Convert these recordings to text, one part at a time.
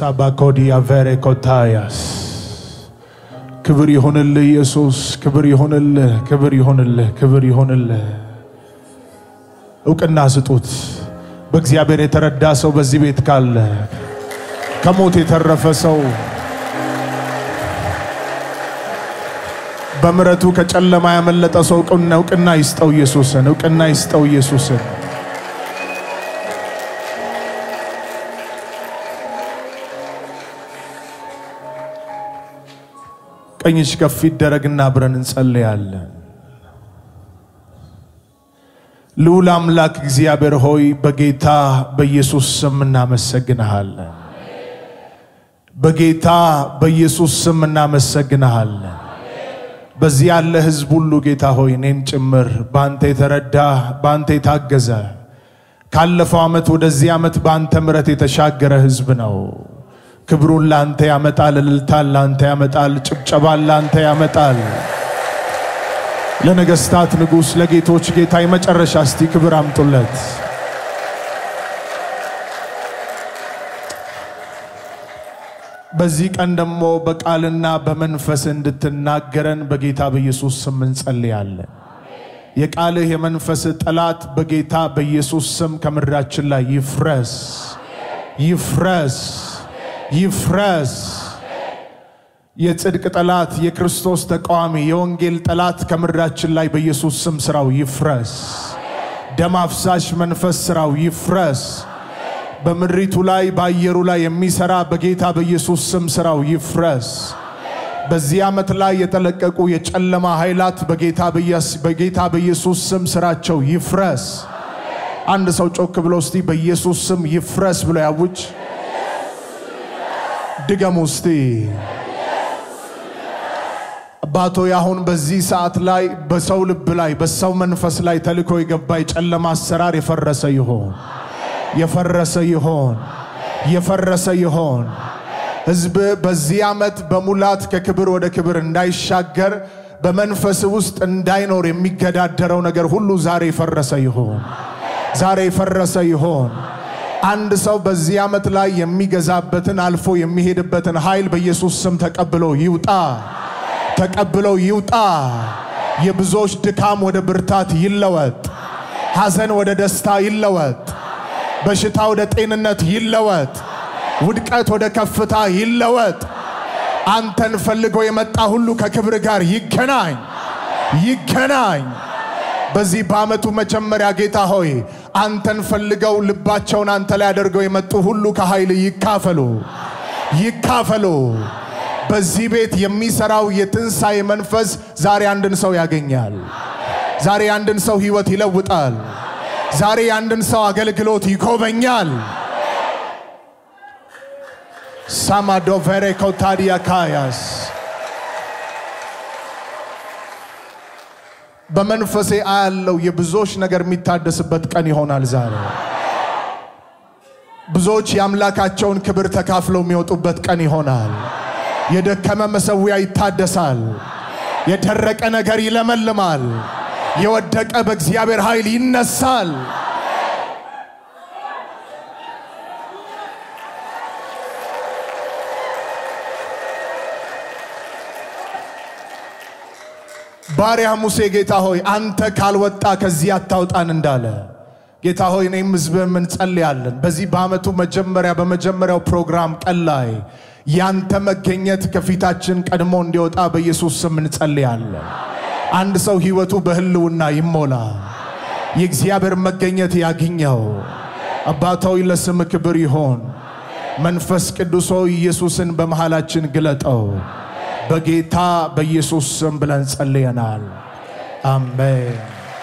ሳባኮዲያ ቬሬ ኮታያስ ክብር ይሁንልህ ኢየሱስ፣ ክብር ይሁንልህ፣ ክብር ይሁንልህ፣ ክብር ይሁንልህ። እውቅና ስጡት። በእግዚአብሔር የተረዳ ሰው በዚህ ቤት ካለ ከሞት የተረፈ ሰው በምሕረቱ ከጨለማ ያመለጠ ሰው እውቅና እውቅና ይስጠው ኢየሱስን፣ እውቅና ይስጠው ኢየሱስን። ቀኝሽ ከፍ ይደረግና አብረን እንጸልያለን። ልዑል አምላክ እግዚአብሔር ሆይ በጌታ በኢየሱስ ስም እናመሰግንሃለን። በጌታ በኢየሱስ ስም እናመሰግንሃለን። በዚህ ያለ ሕዝብ ሁሉ ጌታ ሆይ እኔን ጭምር በአንተ የተረዳ በአንተ የታገዘ ካለፈው ዓመት ወደዚህ ዓመት በአንተ ምሕረት የተሻገረ ሕዝብ ነው። ክብሩን ላንተ ያመጣል፣ እልልታን ላንተ ያመጣል፣ ጭብጨባን ላንተ ያመጣል። ለነገስታት ንጉሥ ለጌቶች ጌታ የመጨረሻ እስቲ ክብር አምጡለት። በዚህ ቀን ደግሞ በቃልና በመንፈስ እንድትናገረን በጌታ በኢየሱስ ስም እንጸልያለን። የቃልህ የመንፈስህ ጠላት በጌታ በኢየሱስ ስም ከምድራችን ላይ ይፍረስ፣ ይፍረስ፣ ይፍረስ። የጽድቅ ጠላት፣ የክርስቶስ ተቃዋሚ፣ የወንጌል ጠላት ከምድራችን ላይ በኢየሱስ ስም ስራው ይፍረስ። ደም አፍሳሽ መንፈስ ስራው ይፍረስ። በምድሪቱ ላይ በአየሩ ላይ የሚሰራ በጌታ በኢየሱስ ስም ስራው ይፍረስ። በዚህ ዓመት ላይ የተለቀቁ የጨለማ ኃይላት በጌታ በኢየስ- በጌታ በኢየሱስ ስም ስራቸው ይፍረስ። አንድ ሰው ጮክ ብሎ እስቲ በኢየሱስ ስም ይፍረስ ብሎ ያውጅ። ድገሙ እስቲ። አባቶ አሁን በዚህ ሰዓት ላይ በሰው ልብ ላይ በሰው መንፈስ ላይ ተልኮ የገባ የጨለማ አሰራር የፈረሰ ይሆን የፈረሰ ይሆን የፈረሰ ይሆን። ሕዝብ በዚህ ዓመት በሙላት ከክብር ወደ ክብር እንዳይሻገር በመንፈስ ውስጥ እንዳይኖር የሚገዳደረው ነገር ሁሉ ዛሬ የፈረሰ ይሆን ዛሬ የፈረሰ ይሆን። አንድ ሰው በዚህ ዓመት ላይ የሚገዛበትን አልፎ የሚሄድበትን ኃይል በኢየሱስ ስም ተቀብሎ ይውጣ ተቀብሎ ይውጣ። የብዙዎች ድካም ወደ ብርታት ይለወጥ። ሐዘን ወደ ደስታ ይለወጥ። በሽታ ወደ ጤንነት ይለወጥ። ውድቀት ወደ ከፍታ ይለወጥ። አንተን ፈልጎ የመጣ ሁሉ ከክብር ጋር ይገናኝ ይገናኝ። በዚህ በዓመቱ መጀመሪያ ጌታ ሆይ አንተን ፈልገው ልባቸውን አንተ ላይ አድርገው የመጡ ሁሉ ከኃይል ይካፈሉ ይካፈሉ። በዚህ ቤት የሚሰራው የትንሣኤ መንፈስ ዛሬ አንድን ሰው ያገኛል። ዛሬ አንድን ሰው ሕይወት ይለውጣል። ዛሬ አንድን ሰው አገልግሎት ይጎበኛል። ሳማዶቬሬ ኮታዲያ ካያስ በመንፈሴ አያለው የብዙዎች ነገር የሚታደስበት ቀን ይሆናል ዛሬ። ብዙዎች የአምላካቸውን ክብር ተካፍለው የሚወጡበት ቀን ይሆናል። የደከመ መሠዊያ ይታደሳል። የደረቀ ነገር ይለመልማል። የወደቀ በእግዚአብሔር ኃይል ይነሳል። ባሪያ ሙሴ ጌታ ሆይ አንተ ካልወጣ ከዚህ አታውጣን እንዳለ ጌታ ሆይ እኔም ሕዝብህም እንጸልያለን። በዚህ በዓመቱ መጀመሪያ በመጀመሪያው ፕሮግራም ቀን ላይ ያንተ መገኘት ከፊታችን ቀድሞ እንዲወጣ በኢየሱስ ስም እንጸልያለን። አንድ ሰው ሕይወቱ በህልውና ይሞላ፣ የእግዚአብሔር መገኘት ያግኘው። አባታዊ ለስም ክብር ይሆን። መንፈስ ቅዱስ ሆይ ኢየሱስን በመሃላችን ግለጠው። በጌታ በኢየሱስ ስም ብለን ጸልየናል። አሜን።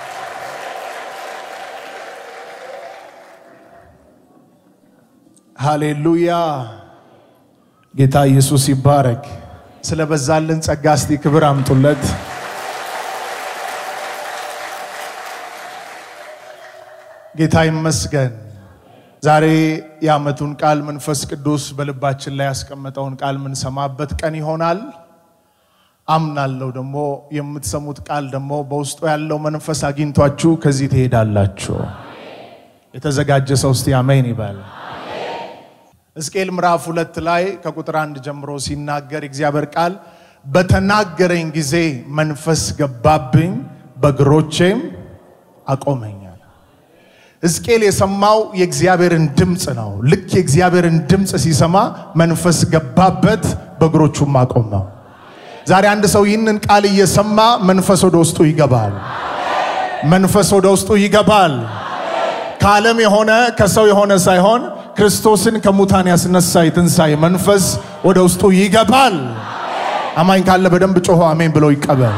ሃሌሉያ። ጌታ ኢየሱስ ይባረክ። ስለበዛልን ጸጋ እስቲ ክብር አምጡለት። ጌታ ይመስገን። ዛሬ የዓመቱን ቃል መንፈስ ቅዱስ በልባችን ላይ ያስቀመጠውን ቃል የምንሰማበት ቀን ይሆናል። አምናለሁ ደግሞ የምትሰሙት ቃል ደግሞ በውስጡ ያለው መንፈስ አግኝቷችሁ ከዚህ ትሄዳላችሁ። የተዘጋጀ ሰው እስቲ አሜን ይበል። ሕዝቅኤል ምዕራፍ ሁለት ላይ ከቁጥር አንድ ጀምሮ ሲናገር እግዚአብሔር ቃል በተናገረኝ ጊዜ መንፈስ ገባብኝ፣ በእግሮቼም አቆመኛል። ሕዝቅኤል የሰማው የእግዚአብሔርን ድምፅ ነው። ልክ የእግዚአብሔርን ድምፅ ሲሰማ መንፈስ ገባበት፣ በእግሮቹም አቆመው። ዛሬ አንድ ሰው ይህንን ቃል እየሰማ መንፈስ ወደ ውስጡ ይገባል። መንፈስ ወደ ውስጡ ይገባል። ከዓለም የሆነ ከሰው የሆነ ሳይሆን ክርስቶስን ከሙታን ያስነሳ የትንሣኤ መንፈስ ወደ ውስጡ ይገባል። አማኝ ካለ በደንብ ጮሆ አሜን ብሎ ይቀበል።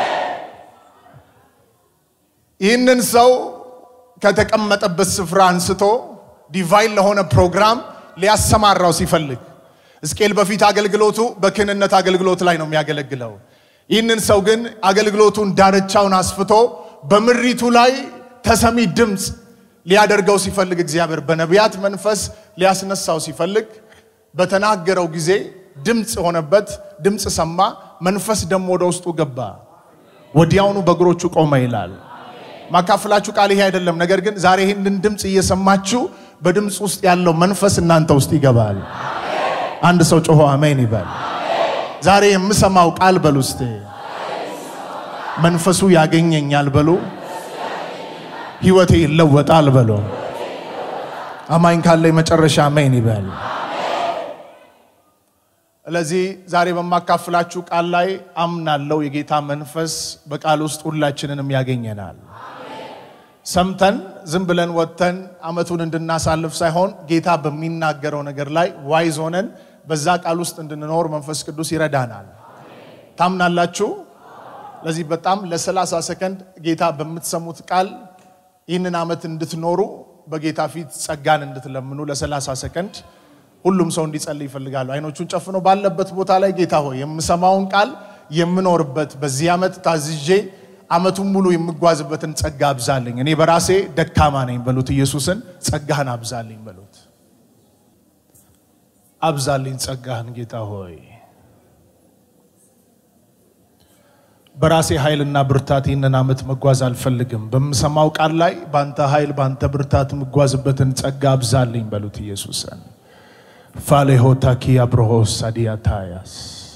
ይህንን ሰው ከተቀመጠበት ስፍራ አንስቶ ዲቫይን ለሆነ ፕሮግራም ሊያሰማራው ሲፈልግ ሕዝቅኤል በፊት አገልግሎቱ በክህንነት አገልግሎት ላይ ነው የሚያገለግለው። ይህንን ሰው ግን አገልግሎቱን ዳርቻውን አስፍቶ በምሪቱ ላይ ተሰሚ ድምፅ ሊያደርገው ሲፈልግ እግዚአብሔር በነቢያት መንፈስ ሊያስነሳው ሲፈልግ በተናገረው ጊዜ ድምፅ ሆነበት። ድምፅ ሰማ፣ መንፈስ ደግሞ ወደ ውስጡ ገባ፣ ወዲያውኑ በእግሮቹ ቆመ ይላል። ማካፍላችሁ ቃል ይሄ አይደለም። ነገር ግን ዛሬ ይህንን ድምፅ እየሰማችሁ በድምፅ ውስጥ ያለው መንፈስ እናንተ ውስጥ ይገባል። አንድ ሰው ጮሆ አሜን ይበል። ዛሬ የምሰማው ቃል በሉ እስቴ መንፈሱ ያገኘኛል በሉ ህይወቴ ይለወጣል በሉ። አማኝ ካለ የመጨረሻ አሜን ይበል። ስለዚህ ዛሬ በማካፍላችሁ ቃል ላይ አምናለው የጌታ መንፈስ በቃል ውስጥ ሁላችንንም ያገኘናል። ሰምተን ዝም ብለን ወጥተን አመቱን እንድናሳልፍ ሳይሆን ጌታ በሚናገረው ነገር ላይ ዋይዝ ሆነን በዛ ቃል ውስጥ እንድንኖር መንፈስ ቅዱስ ይረዳናል። ታምናላችሁ? ለዚህ በጣም ለሰላሳ ሰከንድ ጌታ በምትሰሙት ቃል ይህንን ዓመት እንድትኖሩ በጌታ ፊት ጸጋን እንድትለምኑ ለሰላሳ ሰከንድ ሁሉም ሰው እንዲጸልይ ይፈልጋሉ። አይኖቹን ጨፍኖ ባለበት ቦታ ላይ ጌታ ሆይ የምሰማውን ቃል የምኖርበት በዚህ ዓመት ታዝዤ ዓመቱን ሙሉ የምጓዝበትን ጸጋ አብዛልኝ። እኔ በራሴ ደካማ ነኝ በሉት። ኢየሱስን ጸጋህን አብዛልኝ በሉት። አብዛልኝ ጸጋህን ጌታ ሆይ በራሴ ኃይልና ብርታት ይህንን ዓመት መጓዝ አልፈልግም። በምሰማው ቃል ላይ በአንተ ኃይል በአንተ ብርታት የምጓዝበትን ጸጋ አብዛልኝ በሉት ኢየሱስን። ፋሌሆታኪ አብርሆስ ሳዲያታያስ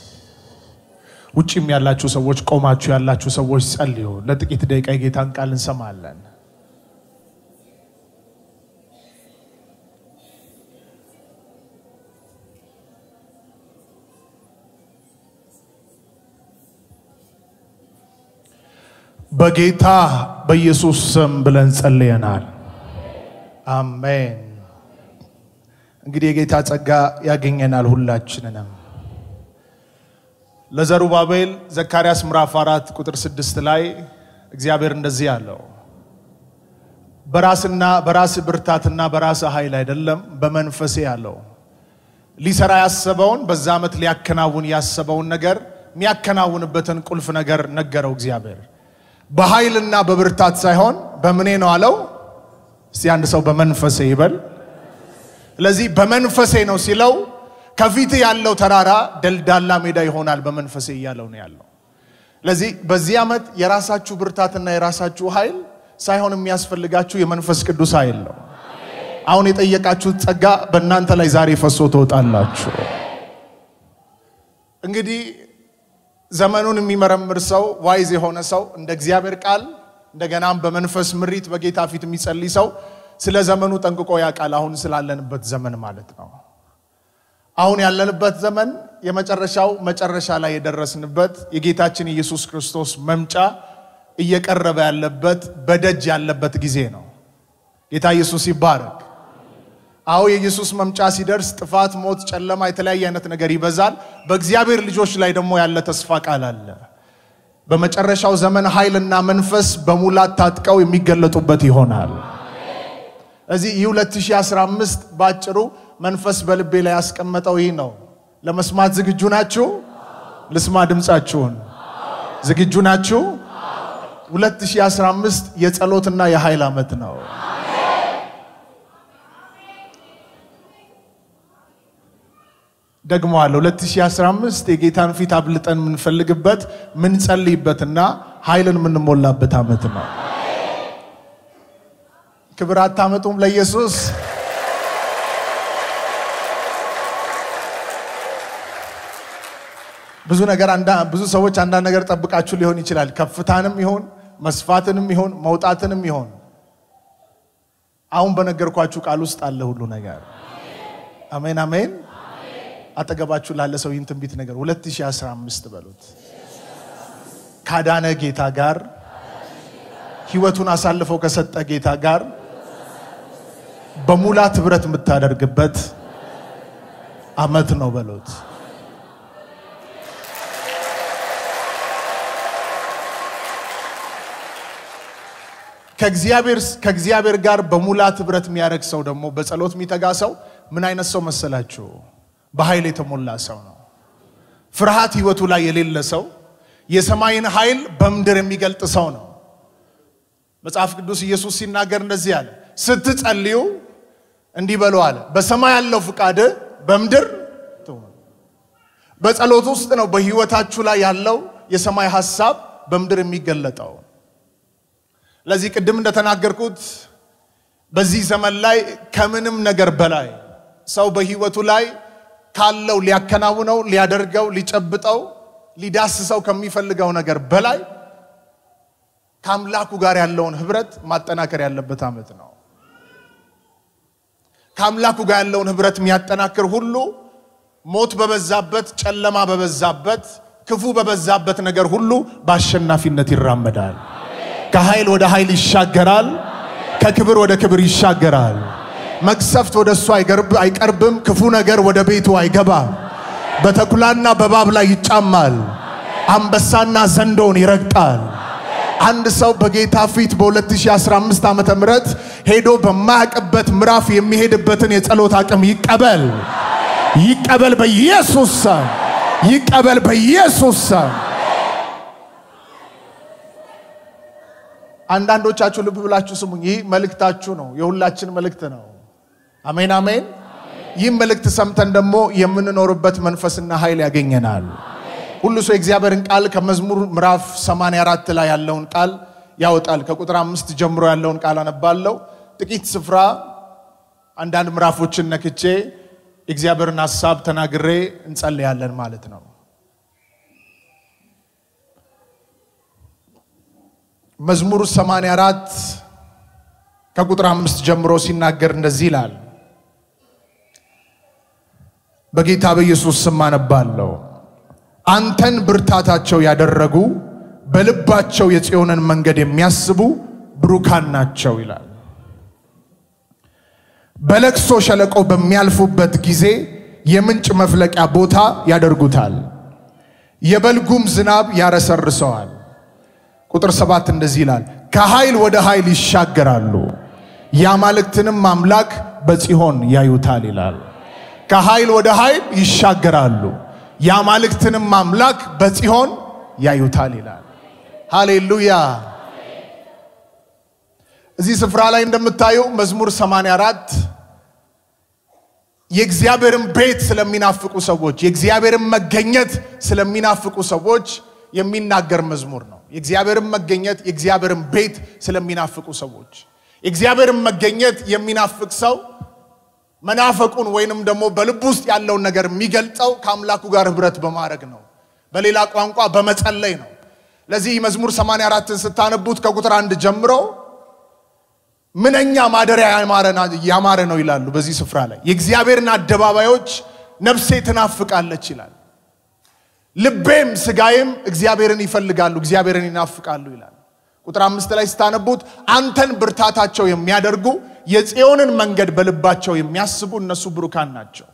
ውጭም ያላችሁ ሰዎች ቆማችሁ ያላችሁ ሰዎች ጸልዩ። ለጥቂት ደቂቃ የጌታን ቃል እንሰማለን። በጌታ በኢየሱስ ስም ብለን ጸልየናል። አሜን። እንግዲህ የጌታ ጸጋ ያገኘናል ሁላችንንም። ለዘሩባቤል ዘካርያስ ምዕራፍ አራት ቁጥር ስድስት ላይ እግዚአብሔር እንደዚህ አለው፣ በራስና በራስ ብርታትና በራስ ኃይል አይደለም በመንፈሴ ያለው ሊሰራ ያሰበውን በዛ ዓመት ሊያከናውን ያሰበውን ነገር የሚያከናውንበትን ቁልፍ ነገር ነገረው እግዚአብሔር። በኃይልና በብርታት ሳይሆን በምኔ ነው አለው። እስቲ አንድ ሰው በመንፈሴ ይበል። ስለዚህ በመንፈሴ ነው ሲለው ከፊት ያለው ተራራ ደልዳላ ሜዳ ይሆናል በመንፈሴ እያለው ነው ያለው። ስለዚህ በዚህ ዓመት የራሳችሁ ብርታትና የራሳችሁ ኃይል ሳይሆን የሚያስፈልጋችሁ የመንፈስ ቅዱስ ኃይል ነው። አሁን የጠየቃችሁት ጸጋ በእናንተ ላይ ዛሬ ፈሶ ትወጣላችሁ። እንግዲህ ዘመኑን የሚመረምር ሰው ዋይዝ የሆነ ሰው እንደ እግዚአብሔር ቃል እንደገናም በመንፈስ ምሪት በጌታ ፊት የሚጸልይ ሰው ስለ ዘመኑ ጠንቅቆ ያውቃል። አሁን ስላለንበት ዘመን ማለት ነው። አሁን ያለንበት ዘመን የመጨረሻው መጨረሻ ላይ የደረስንበት የጌታችን ኢየሱስ ክርስቶስ መምጫ እየቀረበ ያለበት በደጅ ያለበት ጊዜ ነው። ጌታ ኢየሱስ ይባረክ። አዎ የኢየሱስ መምጫ ሲደርስ ጥፋት፣ ሞት፣ ጨለማ፣ የተለያየ አይነት ነገር ይበዛል። በእግዚአብሔር ልጆች ላይ ደግሞ ያለ ተስፋ ቃል አለ። በመጨረሻው ዘመን ኃይልና መንፈስ በሙላት ታጥቀው የሚገለጡበት ይሆናል። እዚህ ይህ 2015 ባጭሩ መንፈስ በልቤ ላይ ያስቀመጠው ይህ ነው። ለመስማት ዝግጁ ናችሁ? ልስማ ድምፃችሁን። ዝግጁ ናችሁ? 2015 የጸሎትና የኃይል ዓመት ነው። ደግሞ አለ 2015 የጌታን ፊት አብልጠን የምንፈልግበት ምንጸልይበትና ኃይልን የምንሞላበት ዓመት ነው። ክብር አታመጡም ለኢየሱስ? ብዙ ነገር አንዳ- ብዙ ሰዎች አንዳንድ ነገር ጠብቃችሁ ሊሆን ይችላል። ከፍታንም ይሆን መስፋትንም ይሆን መውጣትንም ይሆን አሁን በነገርኳችሁ ቃል ውስጥ አለ ሁሉ ነገር። አሜን አሜን። አጠገባችሁ ላለ ሰው ይህን ትንቢት ነገር 2015 በሉት ካዳነ ጌታ ጋር ህይወቱን አሳልፈው ከሰጠ ጌታ ጋር በሙላት ህብረት የምታደርግበት አመት ነው በሉት። ከእግዚአብሔር ከእግዚአብሔር ጋር በሙላት ህብረት የሚያደርግ ሰው ደግሞ በጸሎት የሚተጋ ሰው ምን አይነት ሰው መሰላችሁ? በኃይል የተሞላ ሰው ነው። ፍርሃት ህይወቱ ላይ የሌለ ሰው፣ የሰማይን ኃይል በምድር የሚገልጥ ሰው ነው። መጽሐፍ ቅዱስ ኢየሱስ ሲናገር እንደዚህ አለ፣ ስትጸልዩ እንዲህ በሉ አለ፣ በሰማይ ያለው ፍቃድ በምድር ትሁን። በጸሎት ውስጥ ነው በህይወታችሁ ላይ ያለው የሰማይ ሐሳብ በምድር የሚገለጠው። ለዚህ ቅድም እንደተናገርኩት በዚህ ዘመን ላይ ከምንም ነገር በላይ ሰው በህይወቱ ላይ ካለው ሊያከናውነው፣ ሊያደርገው፣ ሊጨብጠው፣ ሊዳስሰው ከሚፈልገው ነገር በላይ ከአምላኩ ጋር ያለውን ህብረት ማጠናከር ያለበት ዓመት ነው። ከአምላኩ ጋር ያለውን ህብረት የሚያጠናክር ሁሉ ሞት በበዛበት፣ ጨለማ በበዛበት፣ ክፉ በበዛበት ነገር ሁሉ በአሸናፊነት ይራመዳል። ከኃይል ወደ ኃይል ይሻገራል። ከክብር ወደ ክብር ይሻገራል። መቅሰፍት ወደ እሱ አይገርብ- አይቀርብም። ክፉ ነገር ወደ ቤቱ አይገባም። በተኩላና በእባብ ላይ ይጫማል። አንበሳና ዘንዶውን ይረግጣል። አንድ ሰው በጌታ ፊት በ2015 ዓመተ ምህረት ሄዶ በማያውቅበት ምዕራፍ የሚሄድበትን የጸሎት አቅም ይቀበል። ይቀበል በኢየሱስ ስም። ይቀበል በኢየሱስ ስም። አንዳንዶቻችሁ ልብ ብላችሁ ስሙኝ። ይህ መልእክታችሁ ነው፣ የሁላችን መልእክት ነው። አሜን አሜን። ይህም መልእክት ሰምተን ደግሞ የምንኖርበት መንፈስና ኃይል ያገኘናል። ሁሉ ሰው የእግዚአብሔርን ቃል ከመዝሙር ምዕራፍ 84 ላይ ያለውን ቃል ያወጣል። ከቁጥር አምስት ጀምሮ ያለውን ቃል አነባለሁ። ጥቂት ስፍራ አንዳንድ ምዕራፎችን ነክቼ የእግዚአብሔርን ሐሳብ ተናግሬ እንጸልያለን ማለት ነው። መዝሙር 84 ከቁጥር አምስት ጀምሮ ሲናገር እንደዚህ ይላል። በጌታ በኢየሱስ ስም አነባለሁ። አንተን ብርታታቸው ያደረጉ በልባቸው የጽዮንን መንገድ የሚያስቡ ብሩካን ናቸው ይላል። በለቅሶ ሸለቆ በሚያልፉበት ጊዜ የምንጭ መፍለቂያ ቦታ ያደርጉታል፣ የበልጉም ዝናብ ያረሰርሰዋል። ቁጥር ሰባት እንደዚህ ይላል፣ ከኃይል ወደ ኃይል ይሻገራሉ፣ የአማልክትንም አምላክ በጽዮን ያዩታል ይላል። ከኃይል ወደ ኃይል ይሻገራሉ፣ የአማልክትንም አምላክ በጽዮን ያዩታል ይላል። ሃሌሉያ። እዚህ ስፍራ ላይ እንደምታዩ መዝሙር 84 የእግዚአብሔርን ቤት ስለሚናፍቁ ሰዎች የእግዚአብሔርን መገኘት ስለሚናፍቁ ሰዎች የሚናገር መዝሙር ነው። የእግዚአብሔርን መገኘት የእግዚአብሔርን ቤት ስለሚናፍቁ ሰዎች የእግዚአብሔርን መገኘት የሚናፍቅ ሰው መናፈቁን ወይንም ደግሞ በልብ ውስጥ ያለውን ነገር የሚገልጸው ከአምላኩ ጋር ህብረት በማድረግ ነው። በሌላ ቋንቋ በመጸለይ ነው። ለዚህ መዝሙር 84ን ስታነቡት ከቁጥር አንድ ጀምሮ ምንኛ ማደሪያ ያማረ ነው ይላሉ። በዚህ ስፍራ ላይ የእግዚአብሔርን አደባባዮች ነፍሴ ትናፍቃለች ይላል። ልቤም ስጋዬም እግዚአብሔርን ይፈልጋሉ፣ እግዚአብሔርን ይናፍቃሉ ይላል። ቁጥር አምስት ላይ ስታነቡት አንተን ብርታታቸው የሚያደርጉ የጽዮንን መንገድ በልባቸው የሚያስቡ እነሱ ብሩካን ናቸው።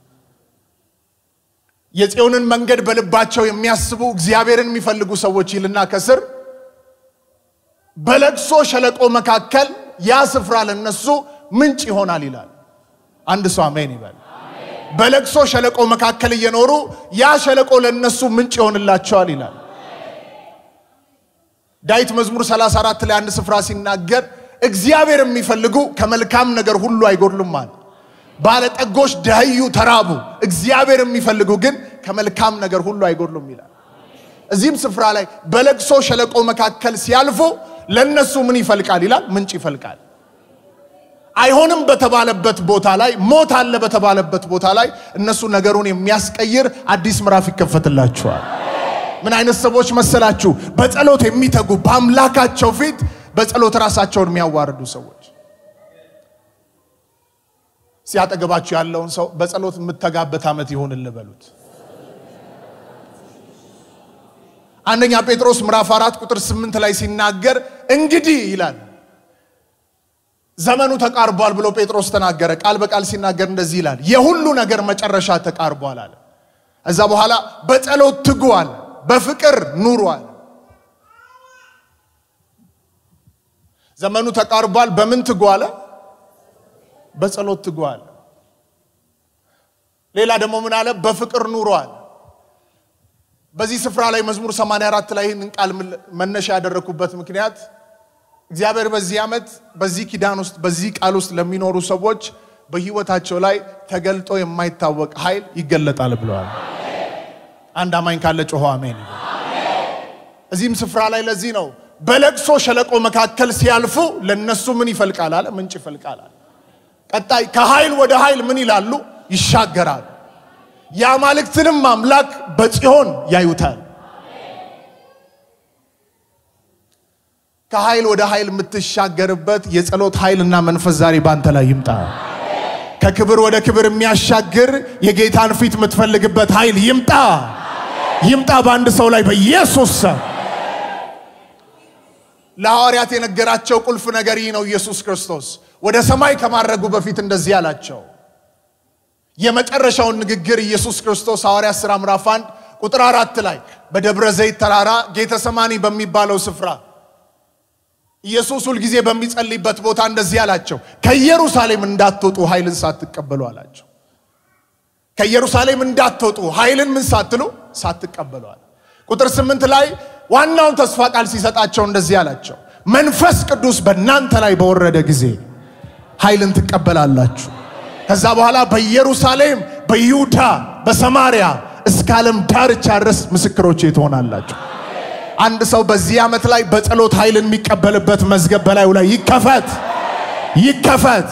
የጽዮንን መንገድ በልባቸው የሚያስቡ እግዚአብሔርን የሚፈልጉ ሰዎች ይልና ከስር በለቅሶ ሸለቆ መካከል ያ ስፍራ ለነሱ ምንጭ ይሆናል ይላል። አንድ ሰው አሜን ይበል። በለቅሶ ሸለቆ መካከል እየኖሩ ያ ሸለቆ ለነሱ ምንጭ ይሆንላቸዋል ይላል። ዳዊት መዝሙር 34 ላይ አንድ ስፍራ ሲናገር እግዚአብሔር የሚፈልጉ ከመልካም ነገር ሁሉ አይጎድሉም አለ። ባለጠጎች ደህዩ፣ ተራቡ፣ እግዚአብሔር የሚፈልጉ ግን ከመልካም ነገር ሁሉ አይጎድሉም ይላል። እዚህም ስፍራ ላይ በለቅሶ ሸለቆ መካከል ሲያልፉ ለነሱ ምን ይፈልቃል ይላል? ምንጭ ይፈልቃል። አይሆንም በተባለበት ቦታ ላይ ሞት አለ በተባለበት ቦታ ላይ እነሱ ነገሩን የሚያስቀይር አዲስ ምዕራፍ ይከፈትላቸዋል። ምን አይነት ሰዎች መሰላችሁ? በጸሎት የሚተጉ በአምላካቸው ፊት በጸሎት ራሳቸውን የሚያዋርዱ ሰዎች። ሲያጠገባችሁ ያለውን ሰው በጸሎት የምተጋበት ዓመት ይሆንልህ በሉት። አንደኛ ጴጥሮስ ምዕራፍ አራት ቁጥር ስምንት ላይ ሲናገር እንግዲህ ይላል ዘመኑ ተቃርቧል ብሎ ጴጥሮስ ተናገረ። ቃል በቃል ሲናገር እንደዚህ ይላል የሁሉ ነገር መጨረሻ ተቃርቧል አለ። እዛ በኋላ በጸሎት ትጉዋል፣ በፍቅር ኑሯል። ዘመኑ ተቃርቧል። በምን ትጉ አለ? በጸሎት ትጉ አለ። ሌላ ደግሞ ምን አለ? በፍቅር ኑሯል። በዚህ ስፍራ ላይ መዝሙር 84 ላይ ይህንን ቃል መነሻ ያደረኩበት ምክንያት እግዚአብሔር በዚህ ዓመት በዚህ ኪዳን ውስጥ በዚህ ቃል ውስጥ ለሚኖሩ ሰዎች በህይወታቸው ላይ ተገልጦ የማይታወቅ ኃይል ይገለጣል ብለዋል። አንድ አማኝ ካለ ጮሆ አሜን። እዚህም ስፍራ ላይ ለዚህ ነው በለቅሶ ሸለቆ መካከል ሲያልፉ ለነሱ ምን ይፈልቃል አለ? ምንጭ ይፈልቃል አለ። ቀጣይ ከኃይል ወደ ኃይል ምን ይላሉ? ይሻገራሉ። የአማልክትንም አምላክ በጽዮን ያዩታል። ከኃይል ወደ ኃይል የምትሻገርበት የጸሎት ኃይልና መንፈስ ዛሬ ባንተ ላይ ይምጣ። ከክብር ወደ ክብር የሚያሻግር የጌታን ፊት የምትፈልግበት ኃይል ይምጣ ይምጣ በአንድ ሰው ላይ በኢየሱስ ስም። ለሐዋርያት የነገራቸው ቁልፍ ነገር ይህ ነው። ኢየሱስ ክርስቶስ ወደ ሰማይ ከማድረጉ በፊት እንደዚህ አላቸው። የመጨረሻውን ንግግር ኢየሱስ ክርስቶስ ሐዋርያት ሥራ ምዕራፍ አንድ ቁጥር አራት ላይ በደብረ ዘይት ተራራ ጌተሰማኒ በሚባለው ስፍራ ኢየሱስ ሁልጊዜ በሚጸልይበት ቦታ እንደዚህ አላቸው፣ ከኢየሩሳሌም እንዳትወጡ ኃይልን ሳትቀበሉ አላቸው። ከኢየሩሳሌም እንዳትወጡ ኃይልን ምን ሳትሉ ሳትቀበሉ አለ። ቁጥር ስምንት ላይ ዋናውን ተስፋ ቃል ሲሰጣቸው እንደዚህ አላቸው፣ መንፈስ ቅዱስ በእናንተ ላይ በወረደ ጊዜ ኃይልን ትቀበላላችሁ። ከዛ በኋላ በኢየሩሳሌም፣ በይሁዳ፣ በሰማርያ እስከ ዓለም ዳርቻ ድረስ ምስክሮቼ ትሆናላችሁ። አንድ ሰው በዚህ ዓመት ላይ በጸሎት ኃይልን የሚቀበልበት መዝገብ በላዩ ላይ ይከፈት ይከፈት።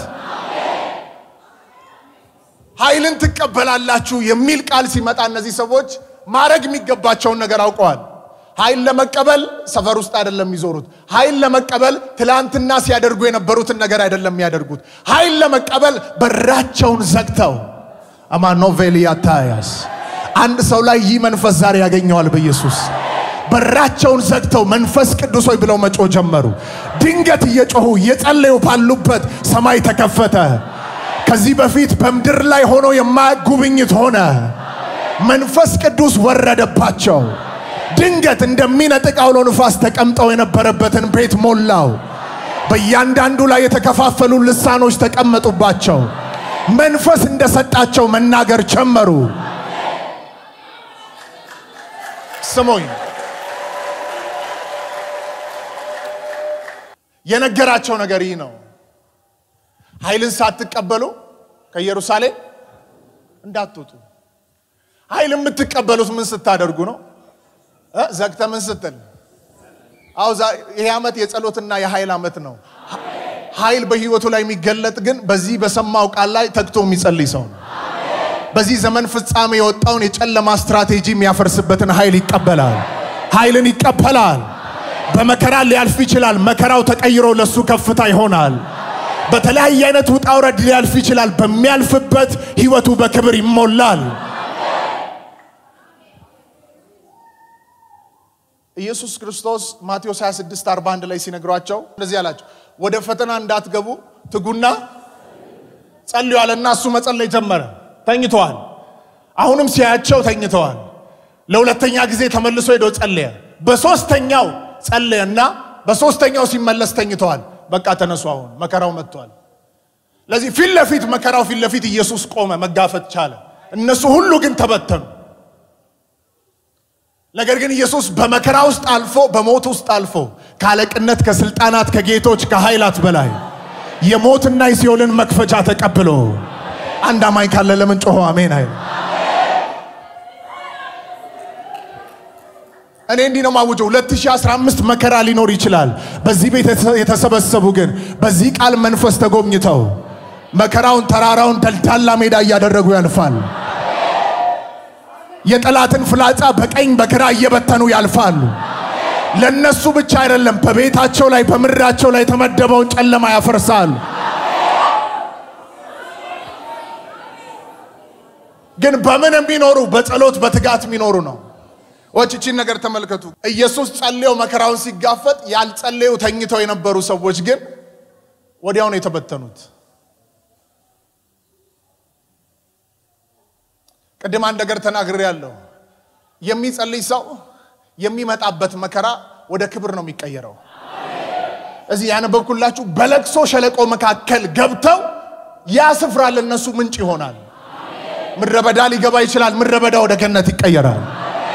ኃይልን ትቀበላላችሁ የሚል ቃል ሲመጣ እነዚህ ሰዎች ማድረግ የሚገባቸውን ነገር አውቀዋል። ኃይል ለመቀበል ሰፈር ውስጥ አይደለም የሚዞሩት። ኃይል ለመቀበል ትላንትና ሲያደርጉ የነበሩትን ነገር አይደለም የሚያደርጉት። ኃይል ለመቀበል በራቸውን ዘግተው አማኖቬሊያ ታያስ አንድ ሰው ላይ ይህ መንፈስ ዛሬ ያገኘዋል በኢየሱስ በራቸውን ዘግተው መንፈስ ቅዱስ ሆይ ብለው መጮህ ጀመሩ። ድንገት እየጮሁ እየጸለዩ ባሉበት ሰማይ ተከፈተ። ከዚህ በፊት በምድር ላይ ሆኖ የማያውቅ ጉብኝት ሆነ። መንፈስ ቅዱስ ወረደባቸው። ድንገት እንደሚነጥቅ አውሎ ንፋስ ተቀምጠው የነበረበትን ቤት ሞላው። በእያንዳንዱ ላይ የተከፋፈሉ ልሳኖች ተቀመጡባቸው። መንፈስ እንደሰጣቸው መናገር ጀመሩ። ስሙኝ የነገራቸው ነገር ይህ ነው። ኃይልን ሳትቀበሉ ከኢየሩሳሌም እንዳትወጡ። ኃይል የምትቀበሉት ምን ስታደርጉ ነው? ዘግተ ምን ስትል? አዎ ይሄ ዓመት የጸሎትና የኃይል ዓመት ነው። ኃይል በህይወቱ ላይ የሚገለጥ ግን በዚህ በሰማው ቃል ላይ ተግቶ የሚጸልይ ሰው ነው። በዚህ ዘመን ፍጻሜ የወጣውን የጨለማ ስትራቴጂ የሚያፈርስበትን ኃይል ይቀበላል። ኃይልን ይቀበላል። በመከራ ሊያልፍ ይችላል። መከራው ተቀይሮ ለሱ ከፍታ ይሆናል። በተለያየ አይነት ውጣ ውረድ ሊያልፍ ይችላል። በሚያልፍበት ህይወቱ በክብር ይሞላል። ኢየሱስ ክርስቶስ ማቴዎስ 26 41 ላይ ሲነግሯቸው እንደዚህ አላቸው፣ ወደ ፈተና እንዳትገቡ ትጉና ጸልዩ አለና እሱ መጸለይ ጀመረ። ተኝተዋል። አሁንም ሲያያቸው ተኝተዋል። ለሁለተኛ ጊዜ ተመልሶ ሄዶ ጸለየ። በሶስተኛው ጸለየና በሶስተኛው ሲመለስ ተኝተዋል። በቃ ተነሱ፣ አሁን መከራው መጥቷል። ለዚህ ፊት ለፊት መከራው ፊት ለፊት ኢየሱስ ቆመ፣ መጋፈጥ ቻለ። እነሱ ሁሉ ግን ተበተኑ። ነገር ግን ኢየሱስ በመከራ ውስጥ አልፎ በሞት ውስጥ አልፎ ከአለቅነት፣ ከስልጣናት፣ ከጌቶች፣ ከኃይላት በላይ የሞትና የሲኦልን መክፈቻ ተቀብሎ አንድ አማኝ ካለ ለምን ጮሆ አሜን አይል? እኔ እንዲህ ነው ማውጀው 2015 መከራ ሊኖር ይችላል። በዚህ ቤት የተሰበሰቡ ግን በዚህ ቃል መንፈስ ተጎብኝተው መከራውን ተራራውን ደልዳላ ሜዳ እያደረጉ ያልፋል። የጠላትን ፍላጻ በቀኝ በግራ እየበተኑ ያልፋሉ። ለነሱ ብቻ አይደለም፣ በቤታቸው ላይ በምድራቸው ላይ የተመደበውን ጨለማ ያፈርሳሉ። ግን በምን የሚኖሩ በጸሎት በትጋት የሚኖሩ ነው። ወችቺን ነገር ተመልከቱ። ኢየሱስ ጸልየው መከራውን ሲጋፈጥ ያልጸለዩ ተኝተው የነበሩ ሰዎች ግን ወዲያው ነው የተበተኑት። ቅድም አንድ ነገር ተናግሬ ያለው የሚጸልይ ሰው የሚመጣበት መከራ ወደ ክብር ነው የሚቀየረው። እዚህ ያነበብኩላችሁ በለቅሶ ሸለቆ መካከል ገብተው ያ ስፍራ ለነሱ ምንጭ ይሆናል። ምድረ በዳ ሊገባ ይችላል። ምድረ በዳ ወደ ገነት ይቀየራል።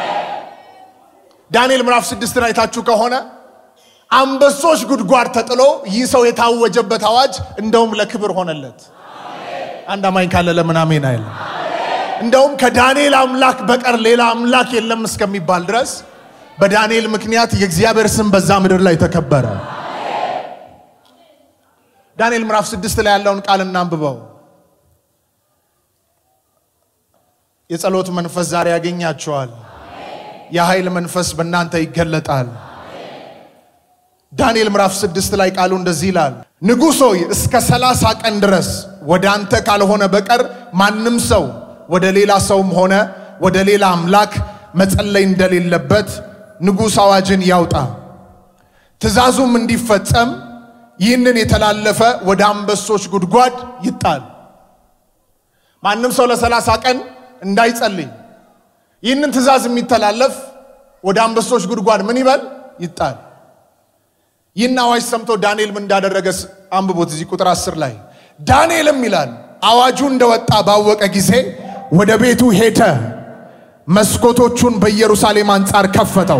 ዳንኤል ምዕራፍ ስድስትን አይታችሁ ከሆነ አንበሶች ጉድጓድ ተጥሎ ይህ ሰው የታወጀበት አዋጅ እንደውም ለክብር ሆነለት። አንድ አማኝ ካለ ለምን አሜን አይልም? እንደውም ከዳንኤል አምላክ በቀር ሌላ አምላክ የለም እስከሚባል ድረስ በዳንኤል ምክንያት የእግዚአብሔር ስም በዛ ምድር ላይ ተከበረ። ዳንኤል ምዕራፍ ስድስት ላይ ያለውን ቃል እናንብበው። የጸሎት መንፈስ ዛሬ ያገኛቸዋል። የኃይል መንፈስ በእናንተ ይገለጣል። ዳንኤል ምዕራፍ ስድስት ላይ ቃሉ እንደዚህ ይላል፣ ንጉሥ ሆይ እስከ ሰላሳ ቀን ድረስ ወደ አንተ ካልሆነ በቀር ማንም ሰው ወደ ሌላ ሰውም ሆነ ወደ ሌላ አምላክ መጸለይ እንደሌለበት ንጉሥ አዋጅን ያውጣ። ትእዛዙም እንዲፈጸም ይህንን የተላለፈ ወደ አንበሶች ጉድጓድ ይጣል። ማንም ሰው ለሰላሳ ቀን እንዳይጸልይ ይህንን ትእዛዝ የሚተላለፍ ወደ አንበሶች ጉድጓድ ምን ይበል ይጣል። ይህን አዋጅ ሰምቶ ዳንኤል ምን እንዳደረገ አንብቦት እዚህ ቁጥር አስር ላይ ዳንኤልም ይላል አዋጁ እንደወጣ ባወቀ ጊዜ ወደ ቤቱ ሄደ፣ መስኮቶቹን በኢየሩሳሌም አንጻር ከፈተው፣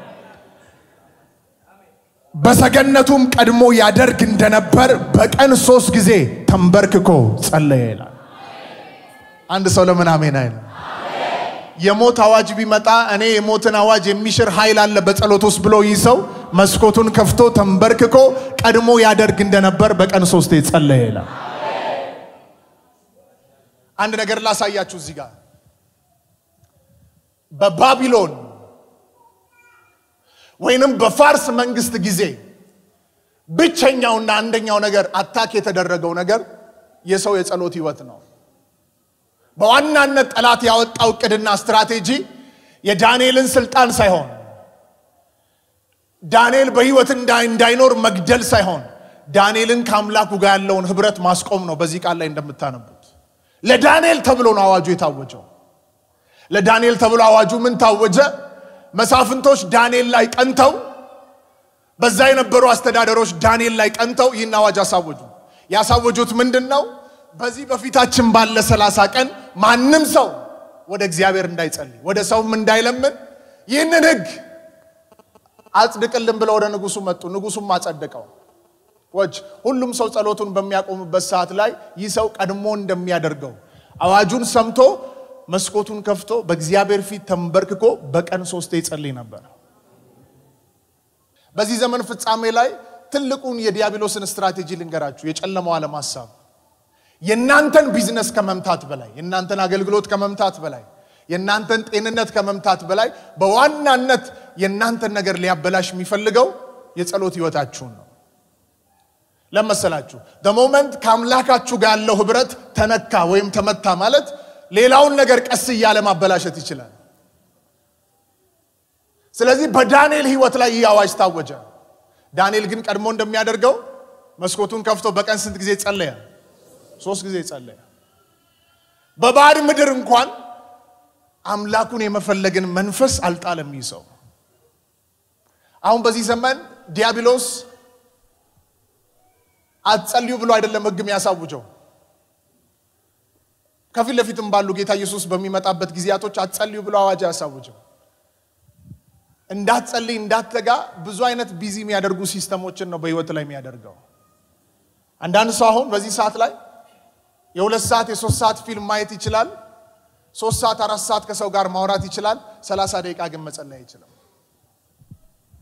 በሰገነቱም ቀድሞ ያደርግ እንደነበር በቀን ሶስት ጊዜ ተንበርክኮ ጸለየ ይላል። አንድ ሰው ለምን አሜን አይልም? የሞት አዋጅ ቢመጣ እኔ የሞትን አዋጅ የሚሽር ኃይል አለ በጸሎት ውስጥ ብሎ ይህ ሰው መስኮቱን ከፍቶ ተንበርክኮ ቀድሞ ያደርግ እንደነበር በቀን ሶስቴ ጸለየ ይላል። አንድ ነገር ላሳያችሁ እዚህ ጋር በባቢሎን ወይንም በፋርስ መንግስት ጊዜ ብቸኛውና አንደኛው ነገር አታክ የተደረገው ነገር የሰው የጸሎት ህይወት ነው። በዋናነት ጠላት ያወጣው እቅድና ስትራቴጂ የዳንኤልን ስልጣን ሳይሆን ዳንኤል በህይወት እንዳይኖር መግደል ሳይሆን ዳንኤልን ከአምላኩ ጋር ያለውን ህብረት ማስቆም ነው። በዚህ ቃል ላይ እንደምታነቡት ለዳንኤል ተብሎ ነው አዋጁ የታወጀው። ለዳንኤል ተብሎ አዋጁ ምን ታወጀ? መሳፍንቶች ዳንኤል ላይ ቀንተው፣ በዛ የነበሩ አስተዳደሮች ዳንኤል ላይ ቀንተው ይህን አዋጅ አሳወጁ። ያሳወጁት ምንድን ነው? በዚህ በፊታችን ባለ ሰላሳ ቀን ማንም ሰው ወደ እግዚአብሔር እንዳይጸልይ ወደ ሰውም እንዳይለምን ይህንን ህግ አጽድቅልን ብለው ወደ ንጉሱ መጡ። ንጉሱም አጸደቀው። ወች ሁሉም ሰው ጸሎቱን በሚያቆምበት ሰዓት ላይ ይህ ሰው ቀድሞ እንደሚያደርገው አዋጁን ሰምቶ መስኮቱን ከፍቶ በእግዚአብሔር ፊት ተንበርክኮ በቀን ሶስቴ ይጸልይ ነበር። በዚህ ዘመን ፍጻሜ ላይ ትልቁን የዲያብሎስን ስትራቴጂ ልንገራችሁ፣ የጨለማው ዓለም ሀሳብ የእናንተን ቢዝነስ ከመምታት በላይ የእናንተን አገልግሎት ከመምታት በላይ የእናንተን ጤንነት ከመምታት በላይ በዋናነት የእናንተን ነገር ሊያበላሽ የሚፈልገው የጸሎት ህይወታችሁን ነው። ለመሰላችሁ ሞመንት ከአምላካችሁ ጋር ያለው ህብረት ተነካ ወይም ተመታ ማለት ሌላውን ነገር ቀስ እያለ ማበላሸት ይችላል። ስለዚህ በዳንኤል ህይወት ላይ ይህ አዋጅ ታወጀ። ዳንኤል ግን ቀድሞ እንደሚያደርገው መስኮቱን ከፍቶ በቀን ስንት ጊዜ ጸለየ? ሶስት ጊዜ ጸለየ። በባዕድ ምድር እንኳን አምላኩን የመፈለግን መንፈስ አልጣለም ይህ ሰው። አሁን በዚህ ዘመን ዲያብሎስ አትጸልዩ ብሎ አይደለም ህግ የሚያሳውጀው። ከፊት ለፊትም ባሉ ጌታ ኢየሱስ በሚመጣበት ጊዜያቶች አትጸልዩ ብሎ አዋጅ አያሳውጀው። እንዳትጸልይ እንዳትተጋ ብዙ አይነት ቢዚ የሚያደርጉ ሲስተሞችን ነው በህይወት ላይ የሚያደርገው። አንዳንድ ሰው አሁን በዚህ ሰዓት ላይ የሁለት ሰዓት የሶስት ሰዓት ፊልም ማየት ይችላል። ሶስት ሰዓት አራት ሰዓት ከሰው ጋር ማውራት ይችላል። ሰላሳ ደቂቃ ግን መጸለይ አይችልም።